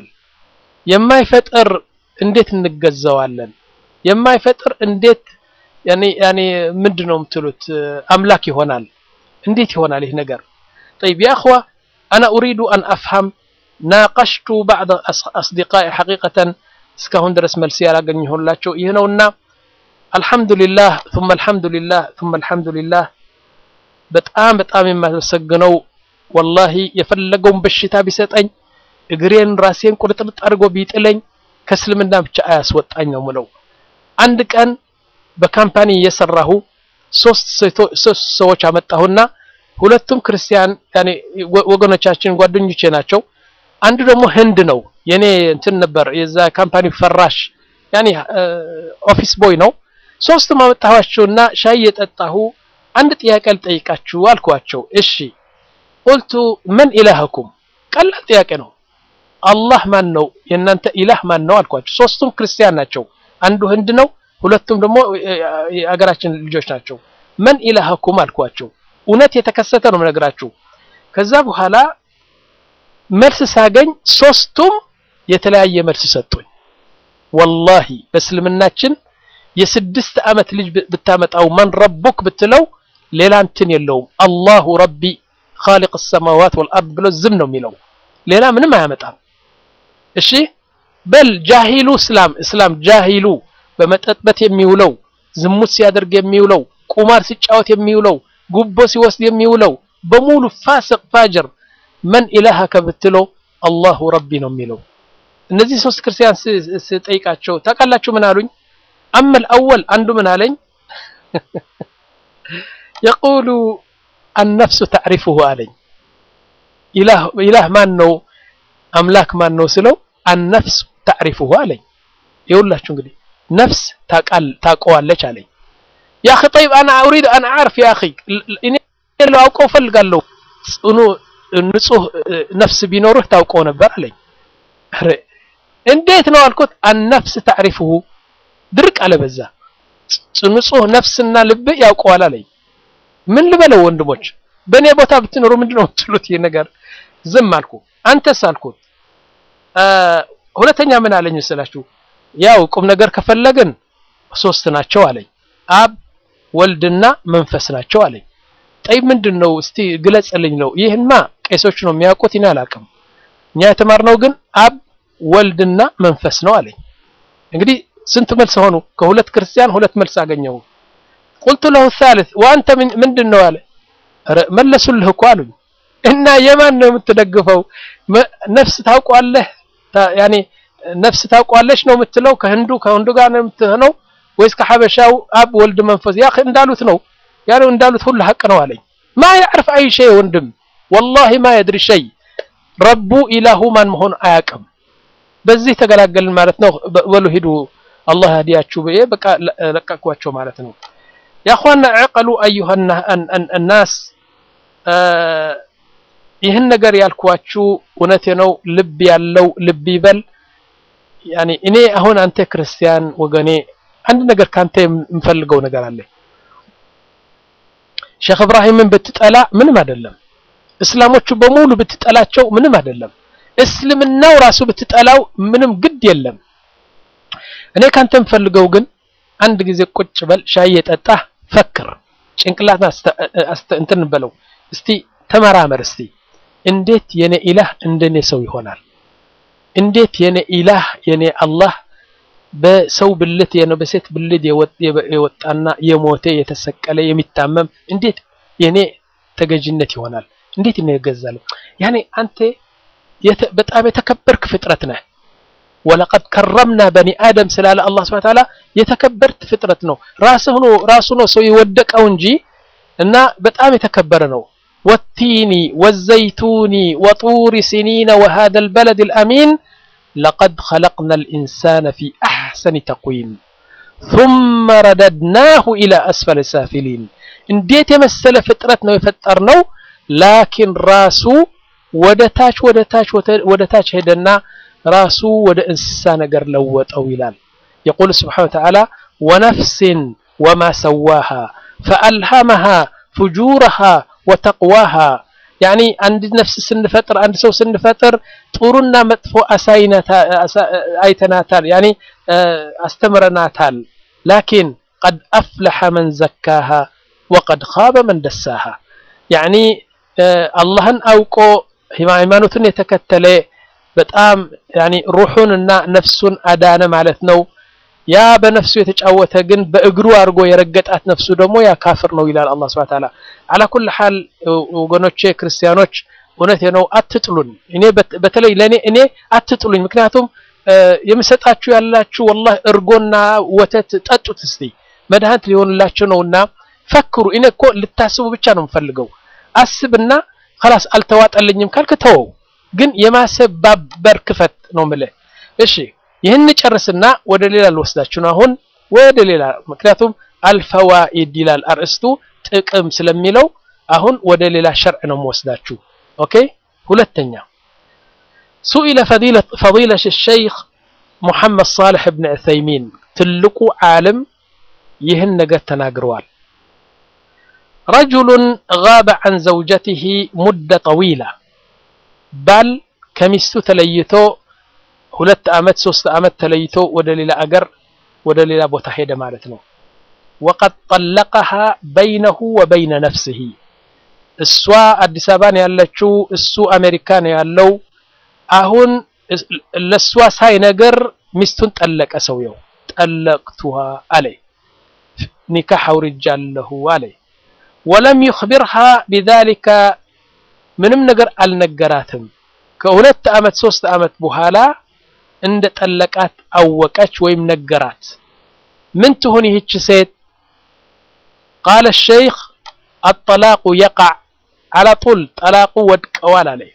የማይፈጥር እንዴት እንገዛዋለን የማይፈጥር እንዴት ያኔ ያኔ ምንድነው የምትሉት አምላክ ይሆናል እንዴት ይሆናል ይህ ነገር طيب يا اخوه انا اريد ان افهم ناقشت بعض اصدقائي حقيقه እስካሁን ድረስ መልስ ያላገኘሁላቸው ይህ ነውና አልহামዱሊላህ ثم الحمدلله ثم الحمدلله በጣም በጣም የማመሰግነው ወላሂ የፈለገውን በሽታ ቢሰጠኝ እግሬን ራሴን ቁርጥርጥ አድርጎ ቢጥለኝ ከእስልምና ብቻ አያስወጣኝ ነው ምለው አንድ ቀን በካምፓኒ እየሰራሁ ሶስት ሶስት ሰዎች አመጣሁና ሁለቱም ክርስቲያን ያኔ ወገኖቻችን ጓደኞቼ ናቸው አንዱ ደግሞ ህንድ ነው የኔ እንትን ነበር የዛ ካምፓኒ ፈራሽ ያኔ ኦፊስ ቦይ ነው ሶስቱም አመጣኋቸውና ሻይ የጠጣሁ አንድ ጥያቄ ልጠይቃችሁ አልኳቸው እሺ ቁልቱ ምን ኢላህኩም ቀላል ጥያቄ ነው አላህ ማን ነው የእናንተ ኢላህ ማን ነው አልኳቸው ሶስቱም ክርስቲያን ናቸው አንዱ ህንድ ነው ሁለቱም ደግሞ የአገራችን ልጆች ናቸው ምን ኢላህኩም አልኳቸው እውነት የተከሰተ ነው የምነግራችሁ ከዛ በኋላ መልስ ሳገኝ ሶስቱም የተለያየ መልስ ሰጡኝ ወላሂ በእስልምናችን የስድስት ዓመት ልጅ ብታመጣው ማን ረቡክ ብትለው ሌላ እንትን የለውም አላሁ ረቢ خالق السماوات والارض ብሎ ዝም ነው የሚለው ሌላ ምንም አያመጣም እሺ በል ጃሂሉ እስላም እስላም ጃሂሉ በመጠጥበት የሚውለው ዝሙት ሲያደርግ የሚውለው ቁማር ሲጫወት የሚውለው ጉቦ ሲወስድ የሚውለው በሙሉ ፋስቅ ፋጅር መን ኢላሃከ ብትለው አላሁ ረቢ ነው የሚለው እነዚህ ሶስት ክርስቲያን ስጠይቃቸው ታውቃላችሁ ምን አሉኝ አመል አወል አንዱ ምን አለኝ የቁሉ አነፍሱ ተዕሪፉሁ አለኝ ኢላህ ማን ነው አምላክ ማን ነው ስለው አነፍስ ተዕሪፉሁ አለኝ ይኸውላችሁ እንግዲህ ነፍስ ታውቀዋለች አለኝ ያ አኺ ጠይብ አና ኡሪድ አን አዕርፍ ያ አኺ እኔ ላውቀው ፈልጋለሁ ጽኑ ንጹህ ነፍስ ቢኖርህ ታውቀው ነበር አለኝ እንዴት ነው አልኩት አነፍስ ተዕሪፉሁ ድርቅ አለ በዛ ንጹህ ነፍስና ልብ ያውቀዋል አለኝ ምን ልበለው ወንድሞች በእኔ ቦታ ብትኖሩ ምንድነው የምትሉት ይህ ነገር ዝም አልኩ አንተስ አልኩት ሁለተኛ ምን አለኝ ስላችሁ ያው ቁም ነገር ከፈለግን ሶስት ናቸው አለኝ አብ ወልድና መንፈስ ናቸው አለኝ ጠይ ምንድን ነው እስቲ ግለጽልኝ ነው ይህንማ ቄሶች ነው የሚያውቁት እኔ አላውቅም እኛ የተማርነው ግን አብ ወልድና መንፈስ ነው አለኝ እንግዲህ ስንት መልስ ሆኑ ከሁለት ክርስቲያን ሁለት መልስ አገኘው ቁልቱ ለሁ الثالث ወአንተ ምንድን ነው አለ መለሱልህ እኮ አሉኝ እና የማን ነው የምትደግፈው ነፍስ ታውቋለህ ያኔ ነፍስ ታውቋለች ነው የምትለው ከህንዱ ከህንዱ ጋር ነው የምትሆነው ወይስ ከሐበሻው አብ ወልድ መንፈስ ያ እንዳሉት ነው ያለው እንዳሉት ሁሉ ሐቅ ነው አለኝ ማ ያዕርፍ አይ ሸይ ወንድም ወላሂ ማ የድሪ ሸይ ረቡ ኢላሁ ማን መሆን አያውቅም በዚህ ተገላገልን ማለት ነው በሉ ሂዱ አላህ ያዲያችሁ ብዬ በቃ ለቀቅኳቸው ማለት ነው ያኳና ዕቀሉ አዩሃ ናስ ይህን ነገር ያልኳችሁ እውነቴ ነው ልብ ያለው ልብ ይበል ያኔ እኔ አሁን አንተ ክርስቲያን ወገኔ አንድ ነገር ካንተ የምፈልገው ነገር አለ ሼክ እብራሂምን ብትጠላ ምንም አይደለም እስላሞቹ በሙሉ ብትጠላቸው ምንም አይደለም እስልምናው ራሱ ብትጠላው ምንም ግድ የለም እኔ ካንተ የምፈልገው ግን አንድ ጊዜ ቁጭ በል ሻይ የጠጣህ ፈክር ጭንቅላት እንትን በለው እስቲ ተመራመር እስቲ እንዴት የኔ ኢላህ እንደኔ ሰው ይሆናል እንዴት የኔ ኢላህ የኔ አላህ በሰው ብልት የነ በሴት ብልት የወጣና የሞተ የተሰቀለ የሚታመም እንዴት የኔ ተገዥነት ይሆናል እንዴት ነው ይገዛል ያኔ አንተ በጣም የተከበርክ ፍጥረት ነህ ወለቀድ ከረምና በኒ አደም ስላለ አላህ ስብሐ ተዓላ የተከበርት ፍጥረት ነው ራስህ ነው ራሱ ነው ሰው የወደቀው እንጂ እና በጣም የተከበረ ነው والتين والزيتون وطور سنين وهذا البلد الأمين لقد خلقنا الإنسان في أحسن تقويم ثم رددناه إلى أسفل السافلين እንዴት የመሰለ ፍጥረት ነው የፈጠርነው ላኪን ራሱ ወደ ታች ወደ ታች ወደ ታች ሄደና ራሱ ወደ እንስሳ ነገር ለወጠው ይላል يقول سبحانه وتعالى ونفس وما سواها فألهمها فجورها وتقواها يعني عند نفس سنفطر عند سو سنفطر ጥሩና መጥፎ አይተናታል يعني አስተምረናታል لكن قد أفلح من زكاها وقد خاب من دساها يعني አላህን አውቆ ሃይማኖትን የተከተለ በጣም ያኒ ሩሑንና ነፍሱን አዳነ ማለት ነው ያ በነፍሱ የተጫወተ ግን በእግሩ አድርጎ የረገጣት ነፍሱ ደግሞ ያ ካፍር ነው ይላል አላህ Subhanahu Ta'ala አላ ኩል ሐል ወገኖቼ ክርስቲያኖች እውነቴ ነው አትጥሉን እኔ በተለይ ለኔ እኔ አትጥሉኝ ምክንያቱም የምሰጣችሁ ያላችሁ ወላሂ እርጎና ወተት ጠጡት እስቲ መድኃኒት ሊሆንላችሁ ነውና ፈክሩ እኔ እኮ ልታስቡ ብቻ ነው የምፈልገው አስብና خلاص አልተዋጠልኝም ካልክ ተወው ግን የማሰባበር ክፈት ነው የምልህ እሺ ይህን ጨርስና ወደ ሌላ ልወስዳችሁ ነው አሁን ወደ ሌላ ምክንያቱም አልፈዋኢድ ይላል አርእስቱ ጥቅም ስለሚለው አሁን ወደ ሌላ ሸርዕ ነው የምወስዳችሁ ኦኬ ሁለተኛ سئل فضيلة, فضيلة الشيخ محمد صالح بن عثيمين تلقوا عالم يهن نجت تناقروال رجل غاب عن زوجته مدة طويلة بل كمستو تليتو ሁለት አመት ሶስት አመት ተለይቶ ወደ ሌላ አገር ወደ ሌላ ቦታ ሄደ ማለት ነው وقد طلقها بينه وبين نفسه እሷ አዲስ አበባ ነው ያለችው እሱ አሜሪካ ነው ያለው አሁን ለሷ ሳይነገር ሚስቱን ጠለቀ ሰውየው ጠለቅቱሃ አለ ኒካህ አውርጃለሁ አለ ወለም يخبرها بذلك ምንም ነገር አልነገራትም ከሁለት አመት ሶስት አመት በኋላ እንደ ጠለቃት አወቀች ወይም ነገራት ምን ትሆን ይህች ሴት قال الشيخ الطلاق يقع على طول طلاق ودقوال عليه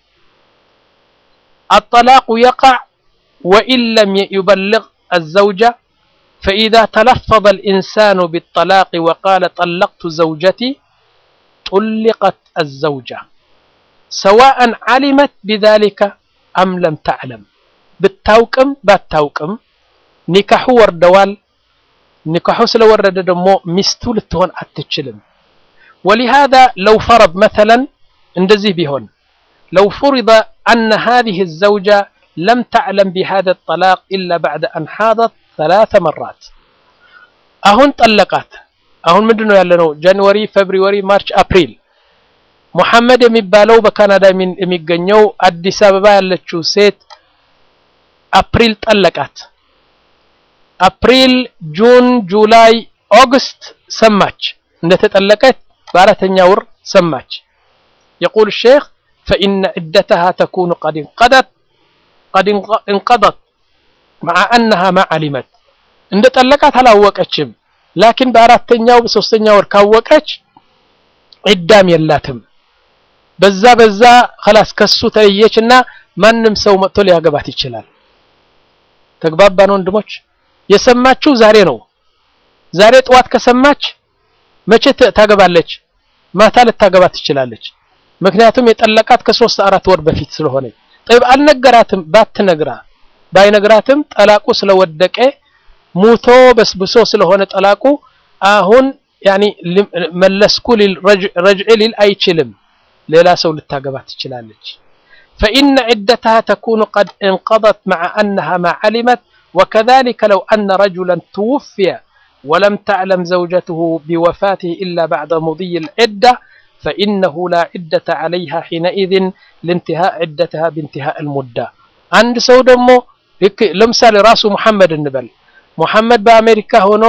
الطلاق يقع وإن لم يبلغ الزوجة فإذا تلفظ الإنسان بالطلاق وقال طلقت زوجتي طلقت الزوجة سواء علمت بذلك أم لم تعلم ብታውቅም ባታውቅም ኒካሑ ወርደዋል ኒካሑ ስለወረደ ደግሞ ሚስቱ ልትሆን አትችልም ولهذا لو فرض مثلا እንደዚህ ቢሆን لو فرض أن هذه الزوجة لم تعلم بهذا الطلاق إلا بعد أن حاضت ثلاث مرات አሁን ጠለቃት አሁን ምንድነው ያለነው ጃንዋሪ ፌብሩዋሪ ማርች አፕሪል ሙሐመድ የሚባለው በካናዳ የሚገኘው አዲስ አበባ ያለችው ሴት አፕሪል ጠለቃት አፕሪል ጁን ጁላይ ኦገስት ሰማች እንደተጠለቀች በአራተኛ ወር ሰማች يقول الشيخ فإن عدتها تكون قد انقضت قد انقضت مع أنها ما علمت እንደ ጠለቃት አላወቀችም። ላኪን በአራተኛው በሶስተኛው ወር ካወቀች ዒዳም የላትም። በዛ በዛ خلاص ከሱ ተለየችና ማንም ሰው መጥቶ ሊያገባት ይችላል። ተግባባን ወንድሞች? የሰማችው ዛሬ ነው። ዛሬ ጠዋት ከሰማች መቼ ታገባለች? ማታ ልታገባት ትችላለች። ምክንያቱም የጠለቃት ከሶስት አራት ወር በፊት ስለሆነ ጠይብ አልነገራትም። ባትነግራ ባይነግራትም ጠላቁ ስለወደቀ ሙቶ በስብሶ ስለሆነ ጠላቁ አሁን ያኒ መለስኩ ሊል ረጅዕ ሊል አይችልም። ሌላ ሰው ልታገባት ትችላለች። فإن عدتها تكون قد انقضت مع أنها ما علمت وكذلك لو أن رجلا توفي ولم تعلم زوجته بوفاته إلا بعد مضي العدة فإنه لا عدة عليها حينئذ لانتهاء عدتها بانتهاء المدة عند ሰው ደግሞ ለምሳሌ ራሱ ሙሐመድ እንበል ሙሐመድ በአሜሪካ ሆኖ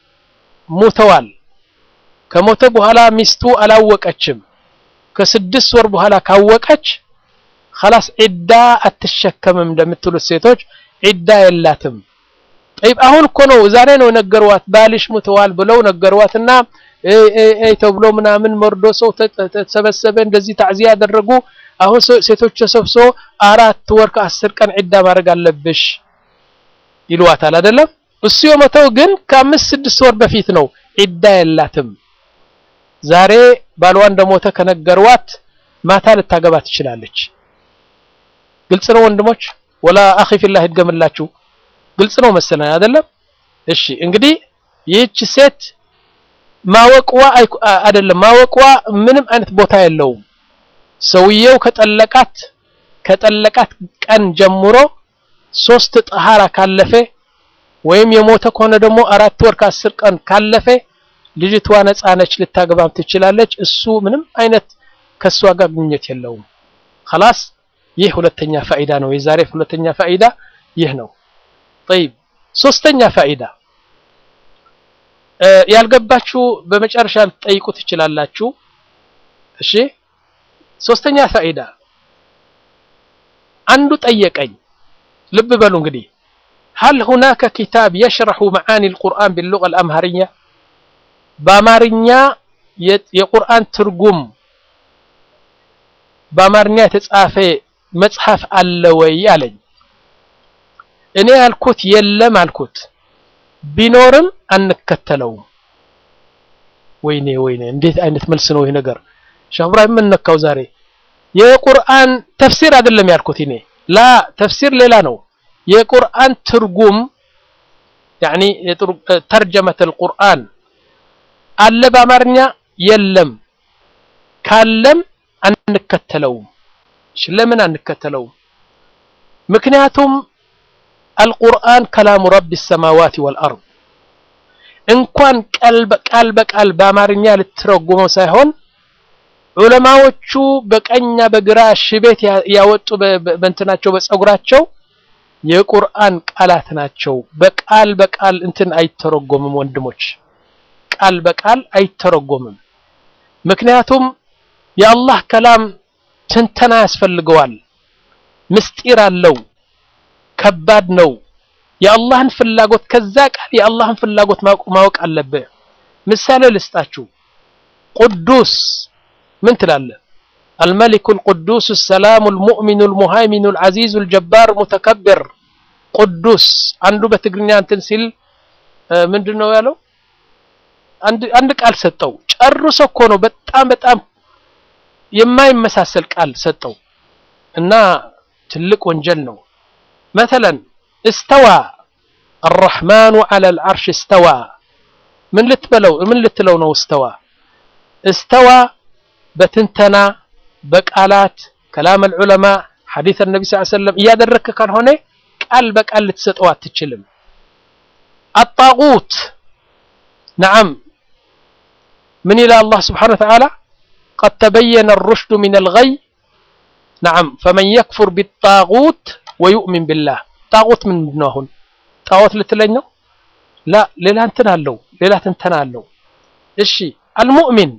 ሞተዋል ከሞተ በኋላ ሚስቱ አላወቀችም ከስድስት ወር በኋላ ካወቀች خلاص ዒዳ አትሸከምም እንደምትሉት ሴቶች ዒዳ የላትም ጠይብ አሁን እኮ ነው ዛሬ ነው ነገሯት ባልሽ ሙተዋል ብለው ነገሯትና አይ ተብሎ ምናምን መርዶ ሰው ተሰበሰበ እንደዚህ ታዕዚያ ያደረጉ አሁን ሴቶች ተሰብስቦ አራት ወር ከአስር ቀን ዒዳ ማድረግ አለብሽ ይሏታል አይደለም እሱ የሞተው ግን ከአምስት ስድስት ወር በፊት ነው ዒዳ የላትም ዛሬ ባሏ እንደሞተ ከነገሯት ማታ ልታገባ ትችላለች ግልጽ ነው ወንድሞች ወላ አኺ ፊላህ ይድገምላችሁ ግልጽ ነው መሰለኝ አይደለም እሺ እንግዲህ ይህች ሴት ማወቅዋ አይደለም ማወቅዋ ምንም አይነት ቦታ የለውም ሰውየው ከጠለቃት ከጠለቃት ቀን ጀምሮ ሶስት ጠሃራ ካለፈ ወይም የሞተ ከሆነ ደግሞ አራት ወር ከአስር ቀን ካለፈ ልጅቷ ነፃ ነች ልታገባም ትችላለች እሱ ምንም አይነት ከሷ ጋር ግንኙነት የለውም خلاص ይህ ሁለተኛ ፋይዳ ነው የዛሬ ሁለተኛ ፋይዳ ይህ ነው طيب ሶስተኛ ፋይዳ ያልገባችሁ በመጨረሻ ልትጠይቁ ትችላላችሁ እሺ ሶስተኛ ፋይዳ አንዱ ጠየቀኝ ልብ በሉ እንግዲህ هل هناك كتاب يشرح معاني القرآن باللغة الأمهرية በአማርኛ የቁርአን ትርጉም በአማርኛ የተጻፈ መጽሐፍ አለ ወይ አለኝ እኔ ያልኩት የለም አልኩት ቢኖርም አንከተለውም ወይኔ ወይኔ እንዴት አይነት መልስ ነው ይሄ ነገር ሼህ ኢብራሂም ምን ነካው ዛሬ የቁርአን ተፍሲር አይደለም ያልኩት እኔ ላ ተፍሲር ሌላ ነው የቁርአን ትርጉም يعني ترجمة القرآن አለ በአማርኛ የለም ካለም አንከተለውም ለምን አንከተለውም ምክንያቱም አልቁርአን ከላሙ ረቢ ሰማዋት ወልአርድ እንኳን ቃል በቃል በአማርኛ ልትረጉመው ሳይሆን ዑለማዎቹ በቀኛ በግራ ሽቤት ያወጡ በእንትናቸው በጸጉራቸው የቁርአን ቃላት ናቸው በቃል በቃል እንትን አይተረጎምም ወንድሞች ቃል በቃል አይተረጎምም ምክንያቱም የአላህ ከላም ትንተና ያስፈልገዋል ምስጢር አለው ከባድ ነው የአላህን ፍላጎት ከዛ ቃል የአላህን ፍላጎት ማወቅ አለብህ ምሳሌ ልስጣችሁ ቅዱስ ምን ትላለህ الملك القدوس السلام المؤمن المهيمن العزيز الجبار المتكبر ቅዱስ አንዱ በትግርኛ እንትን ሲል ምንድነው ያለው አንድ አንድ ቃል ሰጠው ጨርሶ እኮ ነው በጣም በጣም የማይመሳሰል ቃል ሰጠው እና ትልቅ ወንጀል ነው مثلا استوى الرحمن على العرش استوى من ልትበለው ምን ልትለው ነው استوى استوى በትንተና በቃላት كلام العلماء حديث النبي صلى الله عليه وسلم እያደረክ ካልሆነ ቃል በቃል ልትሰጠው አትችልም الطاغوت نعم من إلى الله سبحانه وتعالى قد تبين الرشد من الغي نعم فمن يكفر بالطاغوت ويؤمن بالله طاغوت من هون طاغوت لتلنيو لا ሌላ እንትን አለው ሌላ ትንተና አለው እሺ المؤمن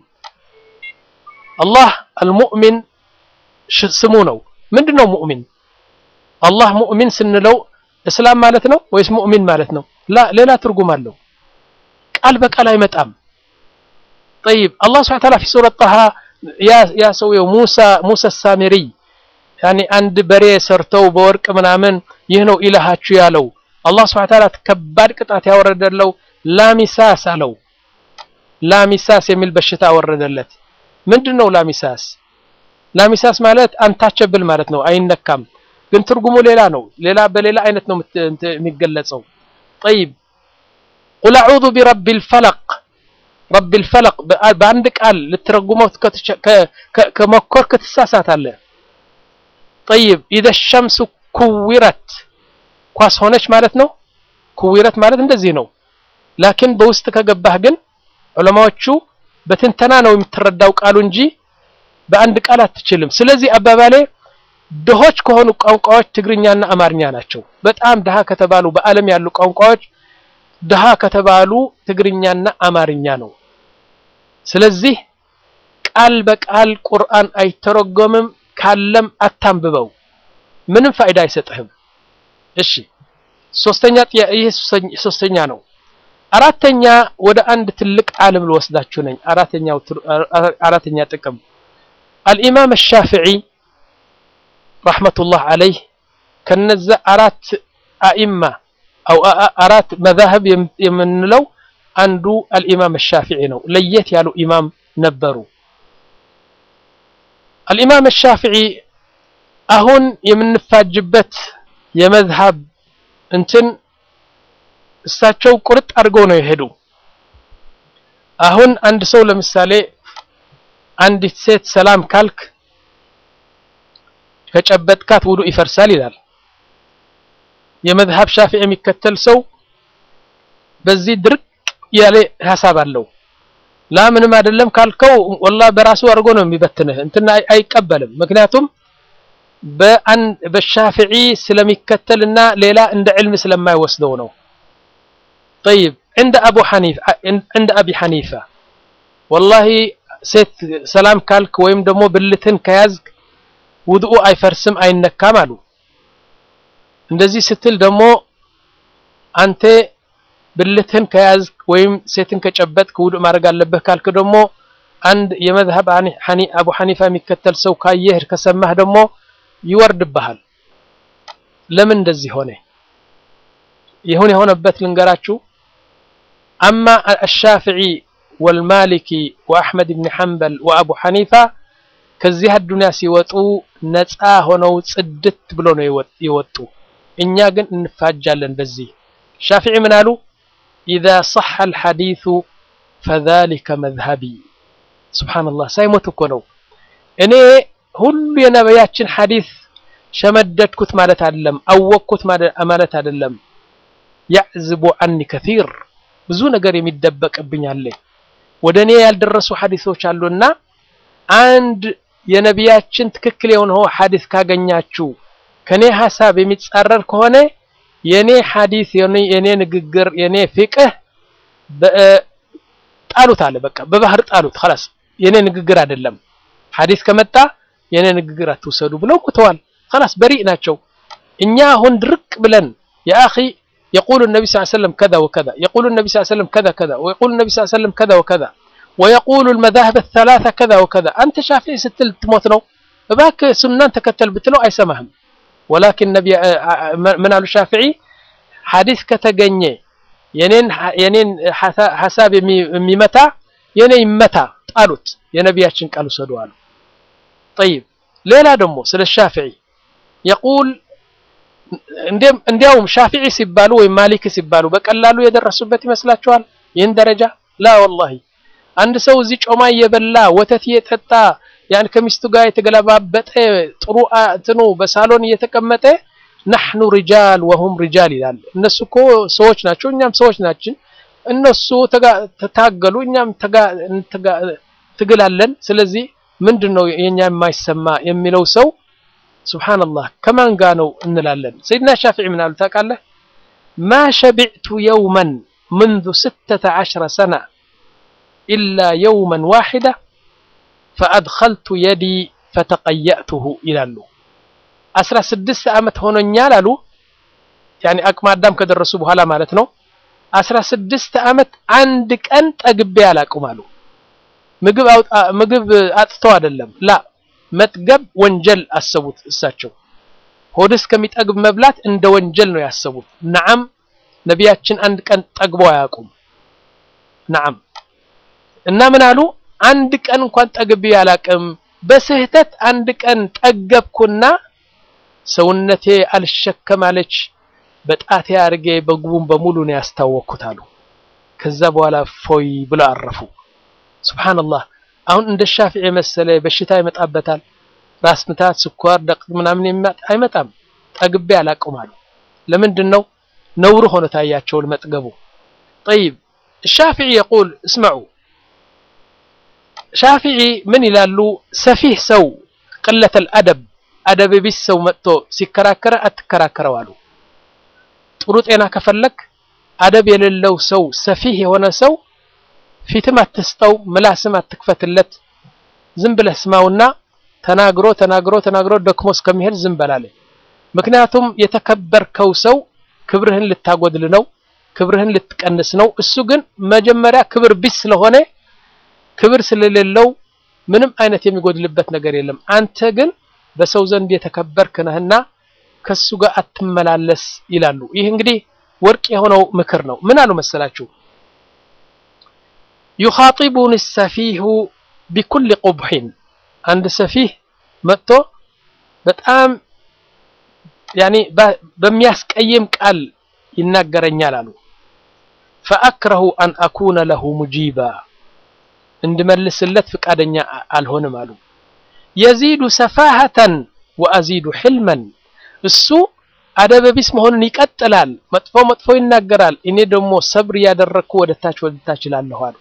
الله المؤمن ስሙ ነው ምንድነው ሙእሚን አላህ ሙእሚን ስንለው እስላም ማለት ነው ወይስ ሙእሚን ማለት ነው ላ ሌላ ትርጉም አለው። ቃል በቃል አይመጣም። ጠይብ አላህ ስብሐ ወተዓላ ፊ ሱረት ጣሃ ያ ሰውየው ሙሳ ሙሳ ሳሚሪ ያኔ አንድ በሬ ሰርተው በወርቅ ምናምን ይህ ነው ኢላሃችሁ ያለው አላህ ስብሐ ወተዓላ ከባድ ቅጣት ያወረደለው ላሚሳስ አለው። ላሚሳስ የሚል በሽታ አወረደለት። ምንድን ነው ላሚሳስ? ላሚሳስ ማለት አንታቸብል ማለት ነው፣ አይነካም። ግን ትርጉሙ ሌላ ነው። ሌላ በሌላ አይነት ነው የሚገለጸው። ጠይብ ቁል አዑዙ ቢረቢል ፈለቅ ረቢል ፈለቅ በአንድ ቃል ልትረጉመው ከመኮር ክትሳሳታለህ። ጠይብ ኢዘ ሸምሱ ኩዊረት ኳስ ሆነች ማለት ነው። ኩዊረት ማለት እንደዚህ ነው። ላኪን በውስጥ ከገባህ ግን ዑለማዎቹ በትንተና ነው የምትረዳው ቃሉ እንጂ በአንድ ቃል አትችልም። ስለዚህ አባባሌ ድሆች ከሆኑ ቋንቋዎች ትግርኛና አማርኛ ናቸው። በጣም ድሃ ከተባሉ በዓለም ያሉ ቋንቋዎች ድሃ ከተባሉ ትግርኛና አማርኛ ነው። ስለዚህ ቃል በቃል ቁርአን አይተረጎምም። ካለም አታንብበው፣ ምንም ፋይዳ አይሰጥህም። እሺ ሶስተኛ ይህ ሶስተኛ ነው። አራተኛ ወደ አንድ ትልቅ ዓለም ልወስዳችሁ ነኝ። አራተኛው አራተኛ ጥቅም አልኢማም ሻፊዒ ረሕመቱላህ አለይህ ከነዛ አራት አኢማ አው አራት መዛህብ የምንለው አንዱ አልኢማም ሻፊዒ ነው። ለየት ያሉ ኢማም ነበሩ። አልኢማም ሻፊዒ አሁን የምንፋጅበት የመዝሃብ እንትን እሳቸው ቁርጥ አድርገው ነው የሄዱ። አሁን አንድ ሰው ለምሳሌ አንዲት ሴት ሰላም ካልክ ከጨበጥካት ውዱእ ይፈርሳል ይላል። የመዝሃብ ሻፊዒ የሚከተል ሰው በዚህ ድርቅ ያለ ሀሳብ አለው። ላ ምንም አይደለም ካልከው ወላ በራሱ አድርጎ ነው የሚበትንህ፣ እንትና አይቀበልም። ምክንያቱም በሻፊዒ ስለሚከተልና ሌላ እንደ ዕልም ስለማይወስደው ነው። ጠይብ እንደ አቡ ሐኒፋ እንደ አቢ ሐኒፋ ወላሂ ሴት ሰላም ካልክ ወይም ደግሞ ብልትን ከያዝክ ውድኡ አይፈርስም አይነካም አሉ። እንደዚህ ስትል ደግሞ አንተ ብልትህን ከያዝክ ወይም ሴትን ከጨበጥክ ውዱእ ማድረግ አለብህ ካልክ ደግሞ አንድ የመዝሀብ አቡ ሐኒፋ የሚከተል ሰው ካየህ ከሰማህ ደግሞ ይወርድብሃል። ለምን እንደዚህ ሆነ? ይሁን የሆነበት ልንገራችሁ። አማ አሻፊዒ ወልማሊኪ ወአሕመድ ብን ሐንበል ወአቡ ሐኒፋ ከዚህ አዱንያ ሲወጡ ነፃ ሆነው ጽድት ብሎ ነው የወጡ። እኛ ግን እንፋጃለን በዚህ። ሻፊዒ ምን አሉ? ኢዛ ሰሐ አልሐዲሱ ፈዛሊከ መዝሀቢ። ሱብሓነላህ ሳይሞት እኮ ነው። እኔ ሁሉ የነቢያችን ሐዲስ ሸመደድኩት ማለት አይደለም፣ አወቅኩት ማለት አይደለም። ያዕዝቡ አኒ ከሲር ብዙ ነገር የሚደበቅብኝ አለ። ወደ እኔ ያልደረሱ ሐዲሶች አሉና አንድ የነቢያችን ትክክል የሆነው ሐዲስ ካገኛችሁ ከኔ ሐሳብ የሚጻረር ከሆነ የኔ ሐዲስ የኔ ንግግር የኔ ፍቅህ ጣሉት አለ። በቃ በባህር ጣሉት። خلاص የኔ ንግግር አይደለም። ሐዲስ ከመጣ የኔ ንግግር አትውሰዱ ብለው ቁተዋል። خلاص በሪእ ናቸው። እኛ አሁን ድርቅ ብለን ያ አኺ يقول النبي صلى الله عليه وسلم كذا وكذا يقول النبي صلى الله عليه وسلم كذا كذا ويقول النبي صلى الله عليه وسلم كذا وكذا ويقول المذاهب الثلاثة كذا وكذا أنت شافعي ستل تموت ነው እባክ ሱናን ተከተል ብትለው አይሰማህም ወላኪን ነቢ ምን አሉ ሻፊዒ ሐዲስ ከተገኘ የኔን የኔን ሐሳብ የሚመታ የኔ ይመታ ጣሉት የነቢያችን ቃል ውሰዱ አሉ طيب ሌላ ደግሞ ስለ ሻፊዒ የቁል እንዲያውም ሻፊዒ ሲባሉ ወይም ማሊክ ሲባሉ በቀላሉ የደረሱበት ይመስላችኋል ይህን ደረጃ ላ ወላሂ አንድ ሰው እዚህ ጮማ እየበላ ወተት እየጠጣ ያን ከሚስቱ ጋር የተገለባበጠ ጥሩ እንትኑ በሳሎን እየተቀመጠ ናሕኑ ሪጃል ወሁም ሪጃል ይላል። እነሱ እኮ ሰዎች ናቸው፣ እኛም ሰዎች ናችን። እነሱ ተታገሉ፣ እኛም ትግላለን። ስለዚህ ምንድን ነው የኛ የማይሰማ የሚለው ሰው ሱብሓነላህ ከማን ጋር ነው እንላለን። ሰይድና ሻፊዒ ምን አሉ ታውቃለህ? ማ ሸቢዕቱ የውመን ምንዙ ስተተ ዐሽረ ሰና ኢላ የውመን ዋሒዳ ፈአድኸልቱ የዲ ፈተቀየእቱሁ ይላሉ። አስራ ስድስት ዓመት ሆኖኛል አሉ። ያኔ አቅመ አዳም ከደረሱ በኋላ ማለት ነው። አስራ ስድስት ዓመት አንድ ቀን ጠግቤ አላውቅም አሉ። ምግብ ምግብ አጥተው አይደለም ላ መጥገብ ወንጀል አሰቡት እሳቸው ሆድ እስከሚጠግብ መብላት እንደ ወንጀል ነው ያሰቡት። ነዓም ነቢያችን አንድ ቀን ጠግበው አያውቁም። ነዓም እና ምን አሉ? አንድ ቀን እንኳን ጠግቤ አላውቅም። በስህተት አንድ ቀን ጠገብኩና ሰውነቴ አልሸከም አለች። በጣቴ አድርጌ በግቡን በሙሉ ነው ያስታወቅኩት አሉ። ከዛ በኋላ ፎይ ብለው አረፉ። ሱብሃንአላህ አሁን እንደ ሻፊዒ መሰለ በሽታ ይመጣበታል። ራስ ምታት፣ ስኳር፣ ደቅ ምናምን አይመጣም። ጠግቤ አላውቅም አሉ። ለምንድን ነው ነውር ሆኖ ታያቸው መጥገቡ። ጠይብ ሻፊዒ የቁል እስመዑ ሻፊዒ ምን ይላሉ? ሰፊህ ሰው ቅለተል አደብ አደብ ቢስ ሰው መጥቶ ሲከራከረ አትከራከረው አሉ። ጥሩ ጤና ከፈለክ አደብ የሌለው ሰው ሰፊህ የሆነ ሰው ፊትም አትስጠው፣ ምላስም አትክፈትለት። ዝም ብለህ ስማውና ተናግሮ ተናግሮ ተናግሮ ደክሞ እስከሚሄድ ዝም በላለ። ምክንያቱም የተከበርከው ሰው ክብርህን ልታጎድል ነው፣ ክብርህን ልትቀንስ ነው። እሱ ግን መጀመሪያ ክብር ቢስ ስለሆነ ክብር ስለሌለው ምንም አይነት የሚጎድልበት ነገር የለም። አንተ ግን በሰው ዘንድ የተከበርክ ነህና ከሱ ጋር አትመላለስ ይላሉ። ይህ እንግዲህ ወርቅ የሆነው ምክር ነው። ምን አሉ መሰላችሁ? ዩኻጢቡኒ ሰፊሁ ቢኩል ቁብሒን አንድ ሰፊህ መጥቶ በጣም ያኒ በሚያስቀይም ቃል ይናገረኛል አሉ። ፈአክረሁ አን አኩነ ለሁ ሙጂባ እንድመልስለት ፍቃደኛ አልሆንም አሉ። የዚዱ ሰፋሃተን ወአዚዱ ሕልመን እሱ አደበቢስ መሆኑን ይቀጥላል። መጥፎ መጥፎ ይናገራል። እኔ ደግሞ ሰብር እያደረግኩ ወደ ታች ወደ ታች እላለሁ አሉ።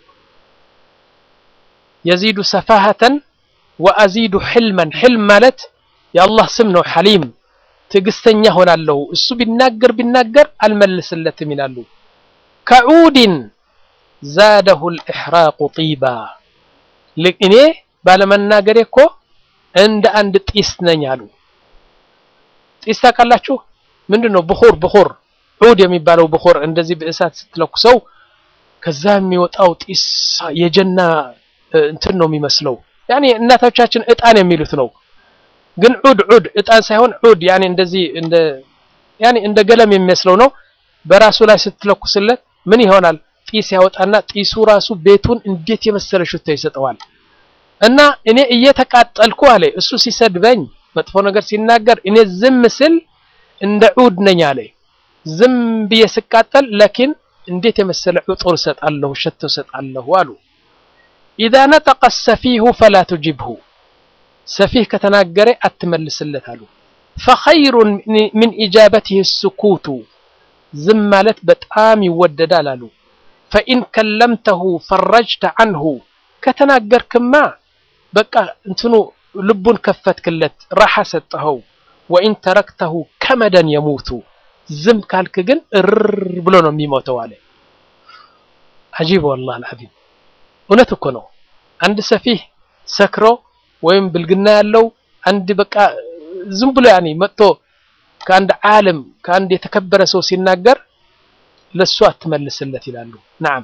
የዚዱ ሰፋሃተን ወአዚዱ ሕልመን ሕልም ማለት የአላህ ስም ነው። ሐሊም ትዕግስተኛ ሆናለሁ። እሱ ቢናገር ቢናገር አልመልስለትም ይላሉ። ከዑድን ዛደሁ ልኢሕራቁ ጢባ እኔ ባለመናገሬ እኮ እንደ አንድ ጢስ ነኝ አሉ። ጢስ ታውቃላችሁ? ምንድን ነው? ብኹር ብኹር ዑድ የሚባለው ብኹር እንደዚህ በእሳት ስትለኩሰው ከዛ የሚወጣው ጢስ የጀና እንትን ነው የሚመስለው። ያኔ እናቶቻችን እጣን የሚሉት ነው። ግን ዑድ ዑድ እጣን ሳይሆን ዑድ ያኔ እንደዚህ እንደ ያኔ እንደ ገለም የሚመስለው ነው። በራሱ ላይ ስትለኩስለት ምን ይሆናል? ጢስ ያወጣና ጢሱ ራሱ ቤቱን እንዴት የመሰለ ሽታ ይሰጠዋል። እና እኔ እየተቃጠልኩ አለ እሱ ሲሰድበኝ መጥፎ ነገር ሲናገር እኔ ዝም ስል እንደ ዑድ ነኝ አለ። ዝም ብዬ ስቃጠል ለኪን እንዴት የመሰለ ዕጡር እሰጣለሁ ሸቶ እሰጣለሁ አሉ። ኢዛ ነጠቀ ሰፊሁ ፈላ ቱጅብሁ ሰፊህ ከተናገረ አትመልስለት አሉ። ፈኸይሩን ሚን ኢጃበትህ ስኩቱ ዝም ማለት በጣም ይወደዳል አሉ። ፈኢን ከለምተሁ ፈረጅተ አንሁ ከተናገርክማ በቃ እንትኑ ልቡን ከፈትክለት ራሓ ሰጠኸው። ወኢን ተረክተሁ ከመደን የሙቱ ዝም ካልክ ግን እርር ብሎ ነው የሚሞተው አለ። አጂብ ወላሂ አልዓዚም እውነት እኮ ነው። አንድ ሰፊህ ሰክሮ ወይም ብልግና ያለው አንድ በቃ ዝም ብሎ ያኔ መጥቶ ከአንድ ዓለም ከአንድ የተከበረ ሰው ሲናገር ለሱ አትመልስለት ይላሉ። ነዓም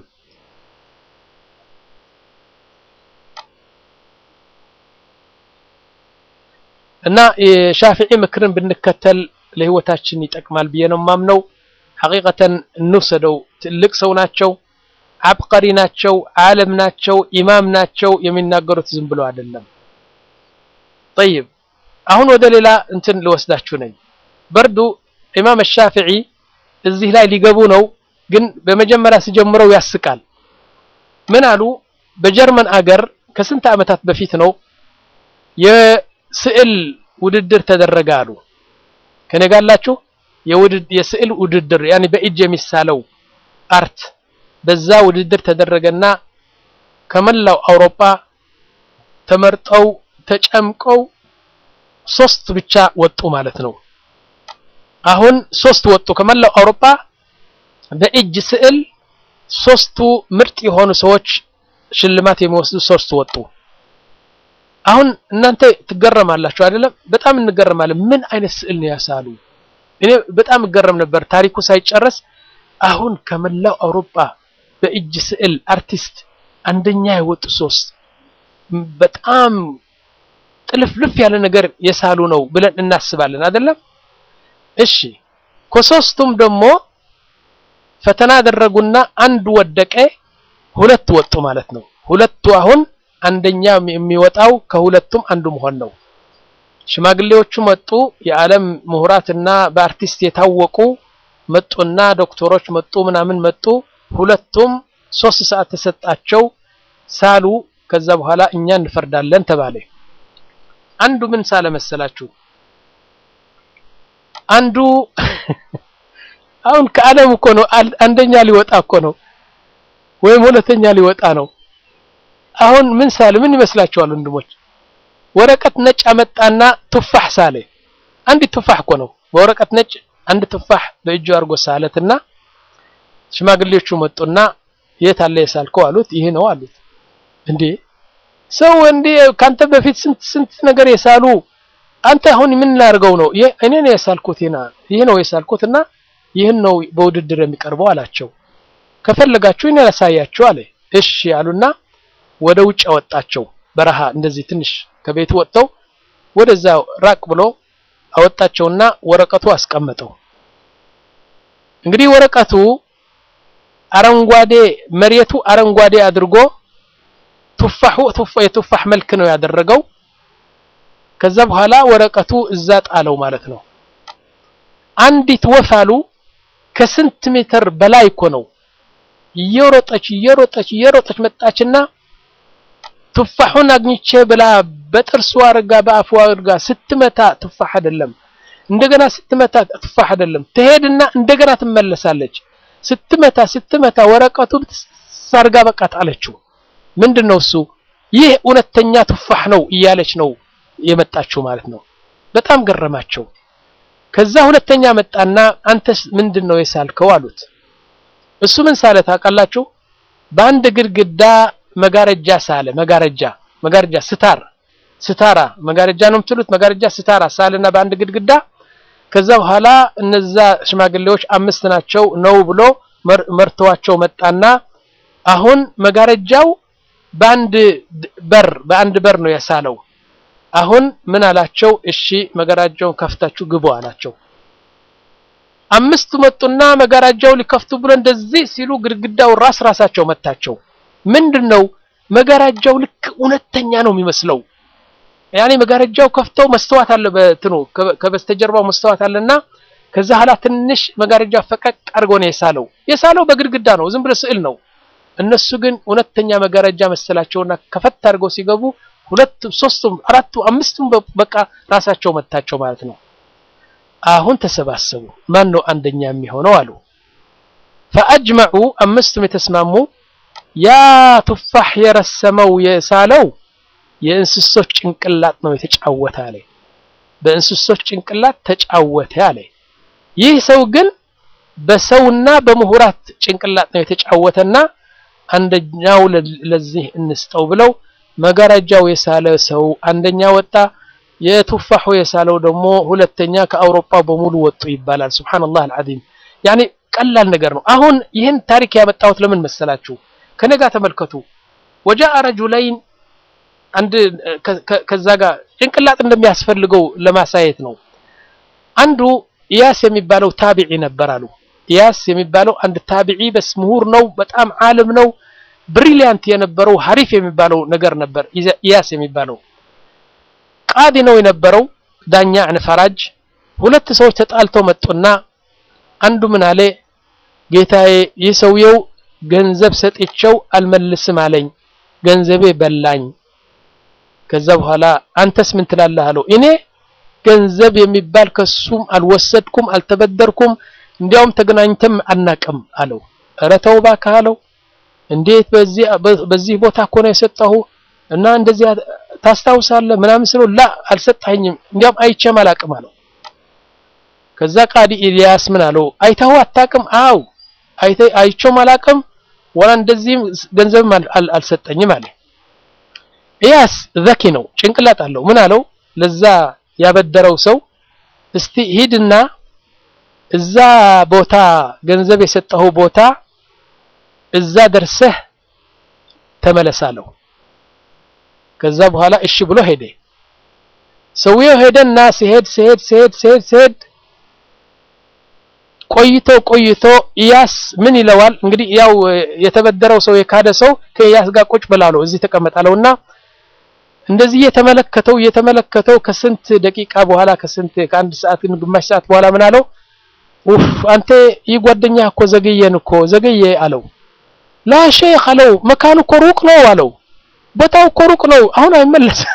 እና የሻፊዒ ምክርን ብንከተል ለህይወታችን ይጠቅማል ብዬ ነው ማምነው። ሐቂቀተን እንውሰደው። ትልቅ ሰው ናቸው፣ አብቀሪ ናቸው፣ ዓለም ናቸው፣ ኢማም ናቸው። የሚናገሩት ዝም ብሎ አይደለም። ጠይብ አሁን ወደ ሌላ እንትን ልወስዳችሁ ነኝ። በርዱ ኢማም ሻፊዒ እዚህ ላይ ሊገቡ ነው፣ ግን በመጀመሪያ ሲጀምረው ያስቃል። ምን አሉ? በጀርመን አገር ከስንት ዓመታት በፊት ነው የስዕል ውድድር ተደረገ አሉ። ከኔ ጋር አላችሁ? የስዕል ውድድር ያኔ በእጅ የሚሳለው አርት በዛ ውድድር ተደረገና ከመላው አውሮፓ ተመርጠው ተጨምቀው ሶስት ብቻ ወጡ ማለት ነው። አሁን ሶስት ወጡ ከመላው አውሮፓ በእጅ ስዕል ሶስቱ ምርጥ የሆኑ ሰዎች ሽልማት የሚወስዱ ሶስት ወጡ። አሁን እናንተ ትገረማላችሁ አይደለም? በጣም እንገረማለን። ምን አይነት ስዕል ነው ያሳሉ? እኔ በጣም እገረም ነበር ታሪኩ ሳይጨረስ አሁን ከመላው አውሮፓ በእጅ ስዕል አርቲስት አንደኛ የወጡ ሶስት በጣም ጥልፍልፍ ያለ ነገር የሳሉ ነው ብለን እናስባለን አይደለም? እሺ ከሶስቱም ደግሞ ፈተና አደረጉና አንዱ ወደቀ፣ ሁለት ወጡ ማለት ነው። ሁለቱ አሁን አንደኛ የሚወጣው ከሁለቱም አንዱ መሆን ነው። ሽማግሌዎቹ መጡ፣ የዓለም ምሁራትና በአርቲስት የታወቁ መጡና ዶክተሮች መጡ፣ ምናምን መጡ። ሁለቱም ሶስት ሰዓት ተሰጣቸው፣ ሳሉ። ከዛ በኋላ እኛ እንፈርዳለን ተባለ። አንዱ ምን ሳለ መሰላችሁ? አንዱ አሁን ከዓለም እኮ ነው አንደኛ ሊወጣ እኮ ነው፣ ወይም ሁለተኛ ሊወጣ ነው። አሁን ምን ሳለ ምን ይመስላችኋል ወንድሞች? ወረቀት ነጭ አመጣና ቱፋህ ሳለ። አንድ ቱፋህ እኮ ነው በወረቀት ነጭ አንድ ቱፋህ በእጁ አድርጎ ሳለትና ሽማግሌዎቹ መጡና የት አለ የሳልከው አሉት። ይህ ነው አሉት። እንዴ ሰው እንዴ ካንተ በፊት ስንት ስንት ነገር የሳሉ አንተ አሁን ምን ላድርገው ነው? እኔ ነው የሳልኩት ይና ይህ ነው የሳልኩትና ይህን ነው በውድድር የሚቀርበው አላቸው። ከፈለጋችሁ እኔ ላሳያችሁ አለ። እሺ አሉና ወደ ውጭ አወጣቸው። በረሃ እንደዚህ ትንሽ ከቤቱ ወጥተው ወደዛ ራቅ ብሎ አወጣቸውና ወረቀቱ አስቀመጠው። እንግዲህ ወረቀቱ አረንጓዴ መሬቱ አረንጓዴ አድርጎ ቱፋሁ የቱፋህ መልክ ነው ያደረገው። ከዛ በኋላ ወረቀቱ እዛ ጣለው ማለት ነው። አንዲት ወፍ አሉ ከስንት ሜትር በላይ እኮ ነው እየሮጠች እየሮጠች እየሮጠች መጣችና ቱፋሁን አግኝቼ ብላ በጥርሷ አርጋ በአፏ አርጋ ስትመታ ቱፋህ አይደለም፣ እንደገና ስትመታ ቱፋህ አይደለም። ትሄድና እንደገና ትመለሳለች። ስትመታ ስትመታ ወረቀቱ ሳርጋ በቃ ጣለችው። ምንድነው እሱ? ይህ እውነተኛ ቱፋህ ነው እያለች ነው የመጣችው ማለት ነው። በጣም ገረማቸው። ከዛ ሁለተኛ መጣና አንተስ ምንድነው የሳልከው አሉት። እሱ ምን ሳለ ታውቃላችሁ? በአንድ ግድግዳ መጋረጃ ሳለ። መጋረጃ መጋረጃ ስታር ስታራ መጋረጃ ነው የምትሉት። መጋረጃ ስታራ ሳለና በአንድ ግድግዳ ከዛ በኋላ እነዛ ሽማግሌዎች አምስት ናቸው ነው ብሎ መርተዋቸው መጣና አሁን መጋረጃው በአንድ በር በአንድ በር ነው የሳለው። አሁን ምን አላቸው? እሺ መጋረጃውን ከፍታችሁ ግቡ አላቸው። አምስቱ መጡና መጋረጃው ሊከፍቱ ብሎ እንደዚህ ሲሉ ግድግዳው ራስ ራሳቸው መታቸው። ምንድነው መጋረጃው ልክ እውነተኛ ነው የሚመስለው። ያኔ መጋረጃው ከፍተው መስተዋት አለ በትኑ ከበስተጀርባው መስተዋት አለና ከዛ ኋላ ትንሽ መጋረጃ ፈቀቅ አድርጎ ነው የሳለው። የሳለው በግድግዳ ነው፣ ዝም ብሎ ስዕል ነው። እነሱ ግን እውነተኛ መጋረጃ መሰላቸውና ከፈት አድርገው ሲገቡ ሁለቱ፣ ሶስቱም፣ አራቱ፣ አምስቱም በቃ ራሳቸው መታቸው ማለት ነው። አሁን ተሰባሰቡ። ማን ነው አንደኛ የሚሆነው አሉ። ፈአጅመዑ አምስቱም የተስማሙ ያ ቱፋህ የረሰመው የሳለው የእንስሶች ጭንቅላት ነው የተጫወተ አለ። በእንስሶች ጭንቅላት ተጫወተ አለ። ይህ ሰው ግን በሰውና በምሁራት ጭንቅላት ነው የተጫወተና አንደኛው ለዚህ እንስጠው ብለው መጋረጃው የሳለ ሰው አንደኛ ወጣ። የቱፋሁ የሳለው ደግሞ ሁለተኛ። ከአውሮፓ በሙሉ ወጡ ይባላል። ሱብሃንአላህ አልዓዚም። ያኔ ቀላል ነገር ነው። አሁን ይህን ታሪክ ያመጣሁት ለምን መሰላችሁ? ከነጋ ተመልከቱ። ወጃአ ረጁለይን አንድ ከዛ ጋር ጭንቅላት እንደሚያስፈልገው ለማሳየት ነው። አንዱ ኢያስ የሚባለው ታቢዒ ነበር አሉ። ኢያስ የሚባለው አንድ ታቢዒ በስ ምሁር ነው፣ በጣም ዓለም ነው፣ ብሪሊያንት የነበረው ሀሪፍ የሚባለው ነገር ነበር። ኢያስ የሚባለው ቃዲ ነው የነበረው፣ ዳኛ ፈራጅ። ሁለት ሰዎች ተጣልተው መጡና አንዱ ምን አለ፣ ጌታዬ ይህ ሰውየው ገንዘብ ሰጥቼው አልመልስም አለኝ፣ ገንዘቤ በላኝ። ከዛ በኋላ አንተስ ምን ትላለህ አለው። እኔ ገንዘብ የሚባል ከሱም አልወሰድኩም አልተበደርኩም፣ እንዲያውም ተገናኝተም አናቅም አለው። ኧረ ተው እባክህ አለው። እንዴት በዚህ በዚህ ቦታ እኮ ነው የሰጠሁ እና እንደዚህ ታስታውሳለህ ምናምን ስለው ላ አልሰጣኝም፣ እንዲያውም አይቼም አላቅም አለው። ከዛ ቃዲ ኢልያስ ምን አለው? አይተኸው አታቅም? አው አይቼውም አላቅም፣ ወላ እንደዚህም ገንዘብም አልሰጠኝም አለ። ኢያስ ዘኪ ነው፣ ጭንቅላት አለው። ምን አለው ለዛ ያበደረው ሰው እስቲ ሂድና እዛ ቦታ ገንዘብ የሰጠኸው ቦታ እዛ ደርሰህ ተመለሳለሁ። ከዛ በኋላ እሺ ብሎ ሄደ። ሰውየው ሄደና ሲሄድ ሲሄድ ሲሄድ ሲሄድ ሲሄድ ቆይቶ ቆይቶ ኢያስ ምን ይለዋል እንግዲህ ያው የተበደረው ሰው የካደ ሰው ከኢያስ ጋር ቁጭ ብላለው እዚህ ተቀመጣለውና እንደዚህ እየተመለከተው እየተመለከተው ከስንት ደቂቃ በኋላ ከስንት ከአንድ ሰዓት ግማሽ ሰዓት በኋላ ምን አለው ኡፍ አንተ ይህ ጓደኛ እኮ ዘገየን እኮ ዘገየ አለው ላ ሼክ አለው መካኑ እኮ ሩቅ ነው አለው ቦታው እኮ ሩቅ ነው አሁን አይመለስም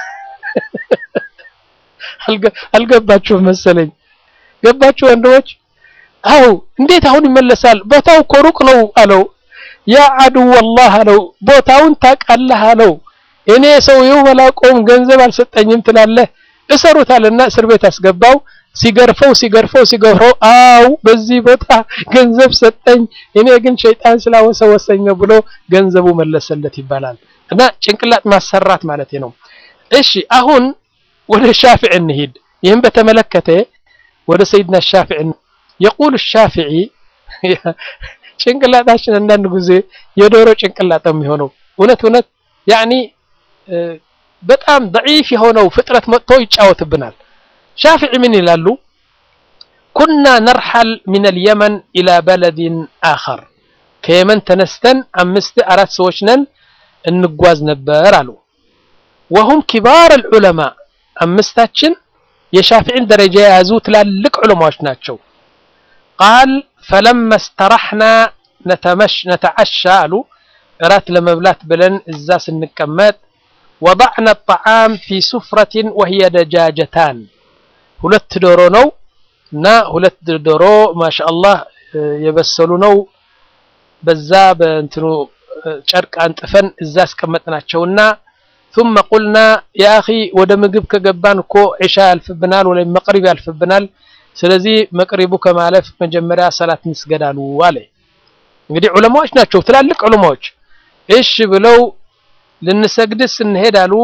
አልገባችሁም መሰለኝ ገባችሁ ወንድሞች አው እንዴት አሁን ይመለሳል ቦታው እኮ ሩቅ ነው አለው ያ አድው ወላህ አለው ቦታውን ታውቃለህ አለው እኔ ሰውየው መላቆም ገንዘብ አልሰጠኝም ትላለህ እሰሩታልና እስር ቤት አስገባው ሲገርፈው ሲገርፈው ሲገርፈው አው በዚህ ቦታ ገንዘብ ሰጠኝ እኔ ግን ሸይጣን ስላወሰወሰኝ ነው ብሎ ገንዘቡ መለሰለት ይባላል እና ጭንቅላት ማሰራት ማለት ነው እሺ አሁን ወደ ሻፊዕ እንሂድ ይህም በተመለከተ ወደ ሰይድና ሻፊዕ የቁል ሻፊዒ ጭንቅላታችን አንዳንድ ጊዜ የዶሮ ጭንቅላት ነው የሚሆነው እውነት እውነት ያኒ በጣም ضعيف የሆነው ፍጥረት መጥቶ ይጫወትብናል ሻፊዒ ምን ይላሉ ኩና ነርሐል ሚን አልየመን ኢላ በለድን አኸር ከየመን ተነስተን አምስት አራት ሰዎች ነን እንጓዝ ነበር አሉ ወሁም ኪባር አልዑለማ አምስታችን የሻፊዒን ደረጃ የያዙ ትላልቅ ዑለማዎች ናቸው ቃል ፈለማ እስተራሕና ነተመሽ ነተዓሻ አሉ እራት ለመብላት ብለን እዛ ስንቀመጥ ወضዕና الطعام في سفرة وهي دجاجتان ሁለት ዶሮ ነው እና ሁለት ዶሮ ማሻአላህ የበሰሉ ነው በዛ በእንትኑ ጨርቅ አንጥፈን እዛ አስቀመጥናቸውና ثم قلنا يا اخي ወደ ምግብ ከገባን እኮ ዒሻ ያልፍብናል ወይም መቅሪብ ያልፍብናል ስለዚህ መቅሪቡ ከማለፍ መጀመሪያ ሰላት እንስገዳሉ አለ እንግዲህ ዑለማዎች ናቸው ትላልቅ ዑለማዎች እሺ ብለው ልንሰግድ ስንሄድ አሉ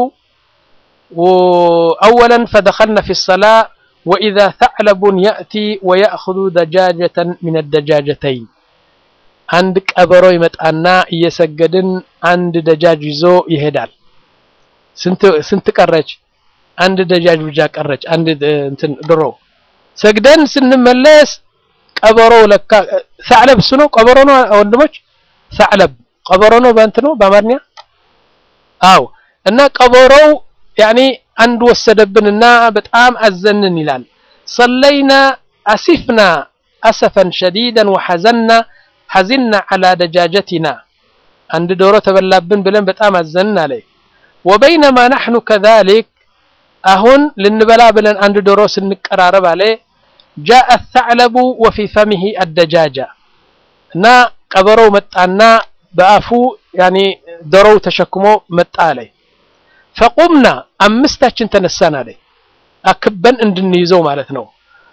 أولا فدخلنا في الصلاة وإذا ثعلب يأتي ويأخذ دجاجة من الدجاجتين عند ቀበሮ ይመጣና እየሰገድን አንድ ደጃጅ ይዞ ይሄዳል ስንት ስንት ቀረች አንድ ደጃጅ ብቻ ቀረች አንድ እንትን ድሮ ሰግደን ስንመለስ ቀበሮ ለካ ሰዕለብ እሱ ነው ቀበሮ ነው ወንድሞች ሰዕለብ ቀበሮ ነው በእንት ነው በአማርኛ አው እና ቀበሮው ያኒ አንድ ወሰደብንና በጣም አዘንን ይላል ሰለይና አሲፍና አሰፈን ሸዲደን ወሐዘና ሐዚና ዐላ ደጃጀቲና አንድ ዶሮ ተበላብን ብለን በጣም አዘንን አለ ወበይነማ ናሕኑ ከዛሊክ አሁን ልንበላ ብለን አንድ ዶሮ ስንቀራረብ አለ ጃአ الثعلب وفي فمه الدجاجة እና ቀበሮው መጣና በአፉ ያኒ ዶሮው ተሸክሞ መጣ አለ ፈቁምና አምስታችን ተነሳን አለ አክበን እንድንይዘው ማለት ነው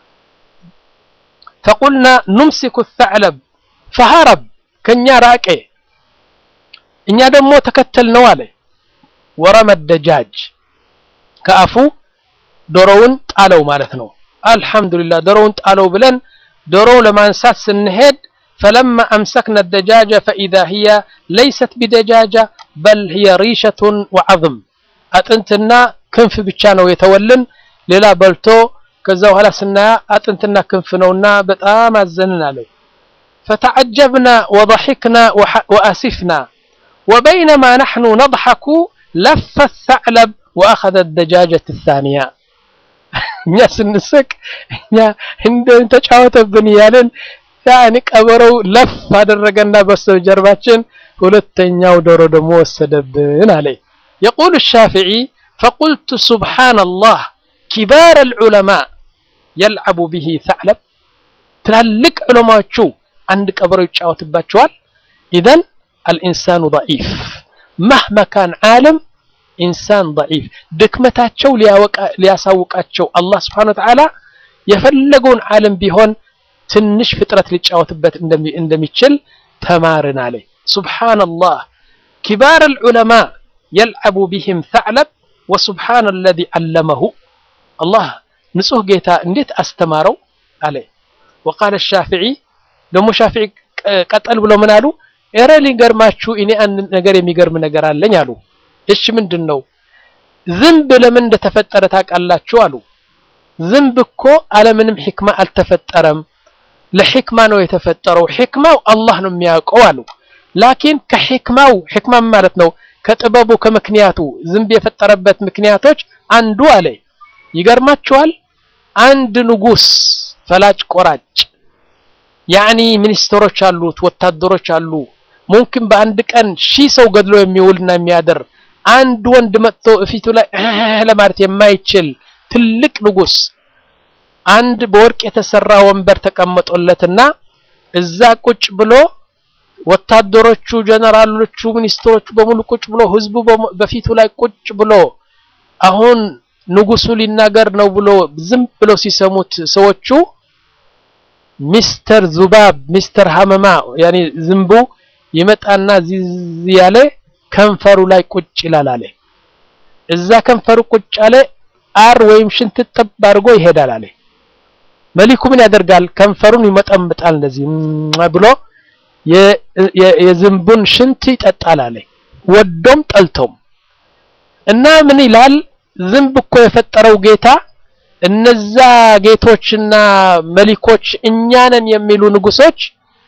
ፈቁልና ኑምሲኩ الثعلب فهرب ከኛ ራቀ እኛ ደግሞ ተከተል ነው አለ ወረመ الدجاج ከአፉ ዶሮውን ጣለው ማለት ነው አልহামዱሊላህ ዶሮውን ጣለው ብለን ዶሮው ለማንሳት ስንሄድ فلما أمسكنا الدجاجة فإذا هي ليست بدجاجة بل هي ريشة وعظم አጥንትና ክንፍ ብቻ ነው የተወልን ሌላ በልቶ ከዛ በኋላ ስናያ አጥንትና ክንፍ ነውና በጣም አዘንን አለ فتعجبنا وضحكنا وأسفنا وبينما نحن نضحك لف الثعلب وأخذ الدجاجة الثانية እኛ ስንስቅ እኛ እንደ ተጫወተብን እያልን ያኔ ቀበሮው ለፍ አደረገና በስተጀርባችን ሁለተኛው ዶሮ ደግሞ ወሰደብን አለ يقول الشافعي فقلت سبحان الله كبار العلماء يلعب به ثعلب تلالك علماء شو عند قبر يتشاوت باتشوال إذن الإنسان ضعيف مهما كان عالم ኢንሳን ضعيف ድክመታቸው ሊያሳውቃቸው አላህ ስብሓን ወተዓላ የፈለገውን ዓለም ቢሆን ትንሽ ፍጥረት ሊጫወትበት እንደሚችል ተማርን አለ ሱብሓነላህ ኪባር ልዑለማ የልዓቡ ቢህም ተዕለብ ወሱብሓነ አለዚ ዓለመሁ አላህ ንጹህ ጌታ እንዴት አስተማረው አለ ወቃለ ሻፊዒ ደግሞ ሻፊዒ ቀጠል ብሎ ምን አሉ? ኧረ ሊገርማችሁ እኔ አንድ ነገር የሚገርም ነገር አለኝ አሉ። እሺ ምንድን ነው? ዝንብ ለምን እንደተፈጠረ ታውቃላችሁ አሉ። ዝንብ እኮ አለምንም ሒክማ አልተፈጠረም። ለሒክማ ነው የተፈጠረው። ሒክማው አላህ ነው የሚያውቀው አሉ። ላኪን ከሒክማው ሒክማ ማለት ነው ከጥበቡ ከምክንያቱ ዝንብ የፈጠረበት ምክንያቶች አንዱ አለ ይገርማችኋል። አንድ ንጉስ ፈላጭ ቆራጭ ያኒ ሚኒስትሮች አሉት፣ ወታደሮች አሉ። ሙምኪን በአንድ ቀን ሺህ ሰው ገድሎ የሚውልና የሚያደር አንድ ወንድ መጥቶ እፊቱ ላይ ለማለት የማይችል ትልቅ ንጉስ አንድ በወርቅ የተሰራ ወንበር ተቀምጦለትና እዛ ቁጭ ብሎ ወታደሮቹ፣ ጀነራሎቹ፣ ሚኒስትሮቹ በሙሉ ቁጭ ብሎ ህዝቡ በፊቱ ላይ ቁጭ ብሎ አሁን ንጉሱ ሊናገር ነው ብሎ ዝም ብሎ ሲሰሙት ሰዎቹ ሚስተር ዙባብ ሚስተር ሀመማ ያኔ ዝንቡ ይመጣና ዚዝ ያለ ከንፈሩ ላይ ቁጭ ይላል አለ። እዛ ከንፈሩ ቁጭ አለ አር ወይም ሽንት ጥብ አድርጎ ይሄዳል አለ። መሊኩ ምን ያደርጋል? ከንፈሩን ይመጠምጣል እንደዚህ ብሎ የዝንቡን ሽንት ይጠጣል አለ። ወዶም ጠልቶም እና ምን ይላል? ዝንብ እኮ የፈጠረው ጌታ እነዛ ጌቶችና መሊኮች እኛ ነን የሚሉ ንጉሶች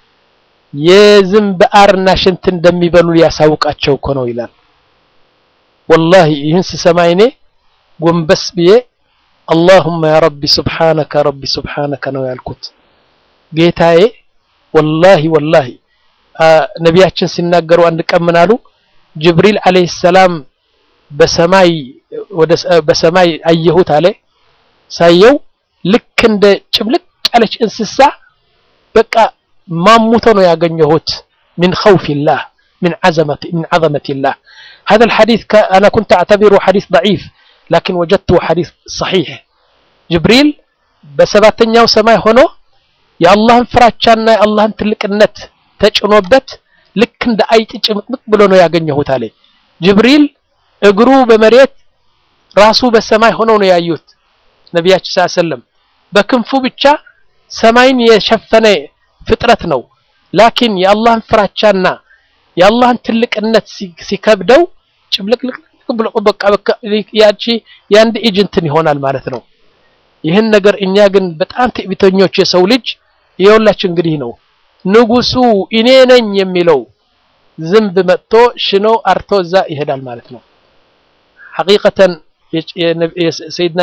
የዝንብ አርና ሽንት እንደሚበሉ ሊያሳውቃቸው እኮ ነው ይላል። ወላሂ ይህን ስሰማ እኔ ጎንበስ ብዬ አላሁመ ያ ረቢ ሱብሓነከ ረቢ ሱብሓነከ ነው ያልኩት። ጌታዬ ወላሂ ወላሂ ነቢያችን ሲናገሩ አንድ ቀን ምን አሉ? ጅብሪል ዓለይሂ ሰላም በሰማይ ወደ በሰማይ አየሁት አለ። ሳየው ልክ እንደ ጭምልቅ ያለች እንስሳ በቃ ማሙቶ ነው ያገኘሁት። من خوف الله من عظمة من عظمة الله هذا الحديث أنا كنت أعتبره حديث ضعيف لكن وجدته حديث صحيح جبريل በሰባተኛው ሰማይ ሆኖ የአላህን ፍራቻና የአላህን ትልቅነት ተጭኖበት ልክ እንደ አይጥ ጭምቅምቅ ብሎ ነው ያገኘሁት አለ። ጅብሪል እግሩ በመሬት ራሱ በሰማይ ሆነው ነው ያዩት ነቢያችን ሰለላሁ ዐለይሂ ወሰለም። በክንፉ ብቻ ሰማይን የሸፈነ ፍጥረት ነው። ላኪን የአላህን ፍራቻና የአላህን ትልቅነት ሲከብደው ጭምልቅልቅ ብሎ በቃ በቃ ያቺ የአንድ እጅ እንትን ይሆናል ማለት ነው። ይህን ነገር እኛ ግን በጣም ትዕቢተኞች የሰው ልጅ የሁላችን እንግዲህ ነው ንጉሱ እኔ ነኝ የሚለው ዝንብ መጥቶ ሽኖ አርቶ እዛ ይሄዳል ማለት ነው። ሐቂቀተን ሰይድና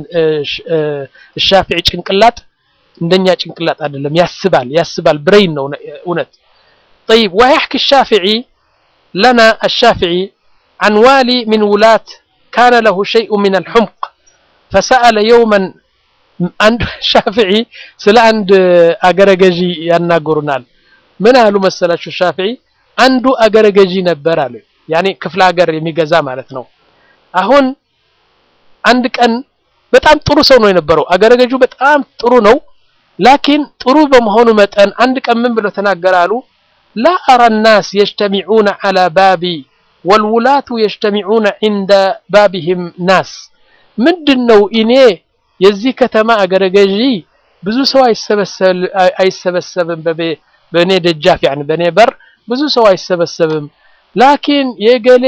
ሻፊዒ ጭንቅላት እንደኛ ጭንቅላት አይደለም፣ ያስባል ያስባል ብሬን ነው እውነት። طيب ويحكي الشافعي لنا الشافعي عن والي من ولاة كان له شيء من الحمق فسأل يوما አንድ ሻፊዒ ስለ አንድ አገረ ገዢ ያናገሩናል። ምን አሉ መሰላችሁ? ሻፊዒ አንዱ አገረ ገዢ ነበር አሉ። ያኔ ክፍለ ሀገር የሚገዛ ማለት ነው። አሁን አንድ ቀን በጣም ጥሩ ሰው ነው የነበረው። አገረ ገዢው በጣም ጥሩ ነው። ላኪን ጥሩ በመሆኑ መጠን አንድ ቀን ምን ብሎ ተናገረ አሉ ላ አራ ናስ የጅተሚዑነ ዐላ ባቢ ወልውላቱ የጅተሚዑነ ዒንደ ባቢህም ናስ ምንድን ነው እኔ የዚህ ከተማ አገረ ገዢ ብዙ ሰው አይሰበሰብም በእኔ ደጃፍ ያኒ በእኔ በር ብዙ ሰው አይሰበሰብም። ላኪን የገሌ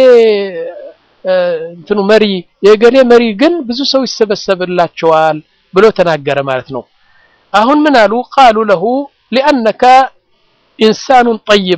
እንትኑ መሪ የገሌ መሪ ግን ብዙ ሰው ይሰበሰብላቸዋል ብሎ ተናገረ ማለት ነው። አሁን ምን አሉ? ቃሉ ለሁ ሊአነከ ኢንሳኑን ጠይብ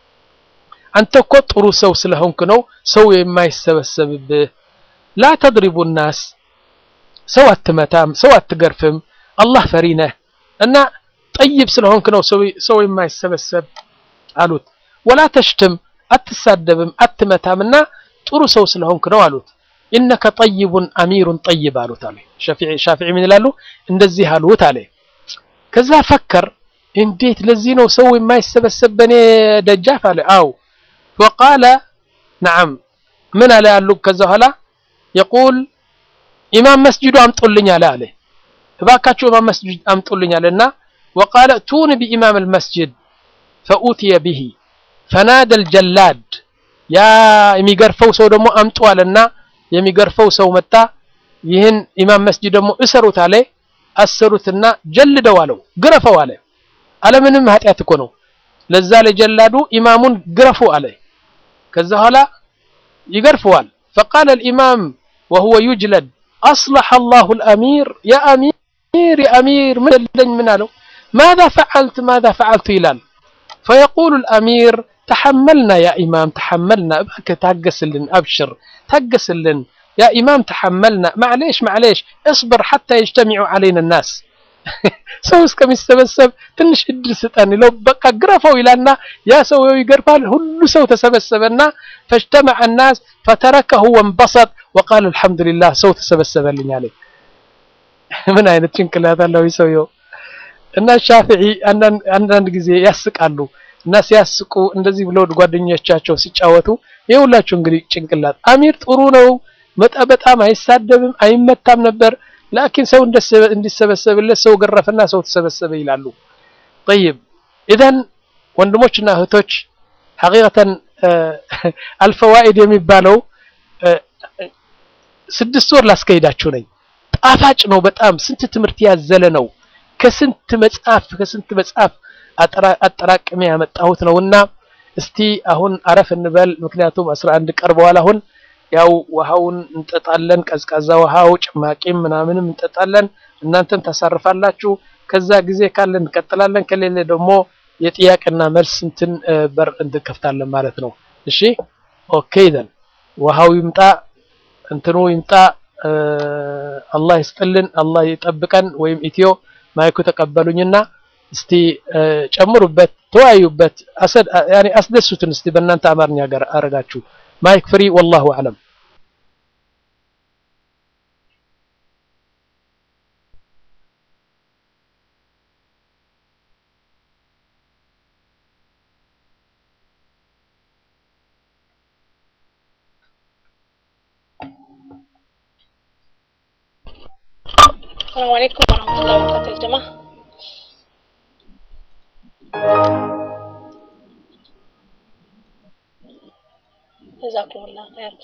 አንተ እኮ ጥሩ ሰው ስለሆንክ ነው ሰው የማይሰበሰብብህ። ላ ተድሪቡ ናስ ሰው አትመታም፣ ሰው አትገርፍም፣ አላህ ፈሪ ነህ እና ጠይብ ስለሆንክ ነው ሰው የማይሰበሰብ አሉት። ወላ ተሽትም አትሳደብም፣ አትመታም እና ጥሩ ሰው ስለሆንክ ነው አሉት። ኢነከ ጠይቡን አሚሩን ጠይብ አሉት አለ ሻፊዒ። ምን ይላሉ? እንደዚህ አሉት አለ። ከዛ ፈከር፣ እንዴት ለዚህ ነው ሰው የማይሰበሰብ በእኔ ደጃፍ አለ። አው ወቃለ ነዓም ምን አለ ያሉ ከዛ ኋላ የቁል ኢማም መስጂዱ አምጡልኝ አለ አለ እባካችሁ ኢማም መስጂድ አምጡልኝ አለና ወቃለ ቱኒ ቢኢማም አልመስጂድ ፈኡትየ ቢሂ ፈናደ አልጀላድ ያ የሚገርፈው ሰው ደግሞ አምጡ አለና የሚገርፈው ሰው መጣ። ይህን ኢማም መስጂድ ደግሞ እሰሩት አለ። አሰሩትና ጀልደው አለው ግረፈው አለ አለምንም ኃጢአት እኮ ነው ለዛ ለጀላዱ ኢማሙን ግረፉ አለ ከዛ ኋላ ይገርፈዋል فقال الإمام وهو يجلد أصلح الله الأمير يا أمير يا أمير من لن من له ماذا فعلت ماذا فعلت إلال فيقول الأمير تحملنا يا إمام تحملنا ابك تهجس لن أبشر تهجس لن يا إمام تحملنا معليش معليش اصبر حتى يجتمع علينا الناس ሰው እስከሚሰበሰብ ትንሽ እድል ስጠን ለው በቃ ግረፈው ይላልና ያ ሰው ይገርፋል ሁሉ ሰው ተሰበሰበና ፈጅተመዐ الناس فتركه وانبسط وقال الحمد لله ሰው ተሰበሰበልኝ አለ ምን አይነት ጭንቅላት አለው ሰውየው እና ሻፊዒ አንዳንድ ጊዜ ያስቃሉ እና ሲያስቁ እንደዚህ ብለው ጓደኞቻቸው ሲጫወቱ የሁላችሁ እንግዲህ ጭንቅላት አሚር ጥሩ ነው መጣ በጣም አይሳደብም አይመታም ነበር ላኪን ሰው እንዲሰበሰብለት ሰው ገረፈና ሰው ተሰበሰበ ይላሉ طيب اذا ወንድሞችና እህቶች ሐቂቀተን አልፈዋኢድ የሚባለው ስድስት ወር ላስከሄዳችሁ ነኝ ጣፋጭ ነው በጣም ስንት ትምህርት ያዘለ ነው ከስንት መጽሐፍ ከስንት መጽሐፍ አጠራቅሜ ያመጣሁት ነውና እስቲ አሁን አረፍ እንበል ምክንያቱም 11 ቀርበዋል አሁን ያው ውሃውን እንጠጣለን ቀዝቃዛ ውሃው ጭማቂም ምናምንም እንጠጣለን እናንተም ታሳርፋላችሁ ከዛ ጊዜ ካለ እንቀጥላለን ከሌለ ደግሞ የጥያቄና መልስ እንትን በር እንከፍታለን ማለት ነው እሺ ኦኬ ዘን ውሃው ይምጣ እንትኑ ይምጣ አላህ ይስጥልን አላህ ይጠብቀን ወይም ኢትዮ ማይኩ ተቀበሉኝና እስቲ ጨምሩበት ተወያዩበት ያኔ አስደሱትን እስቲ በእናንተ አማርኛ ጋር አረጋችሁ ማይክ ፍሪ ወላሁ አለም السلام عليكم ورحمة الله وبركاته يا جماعة جزاكم الله خير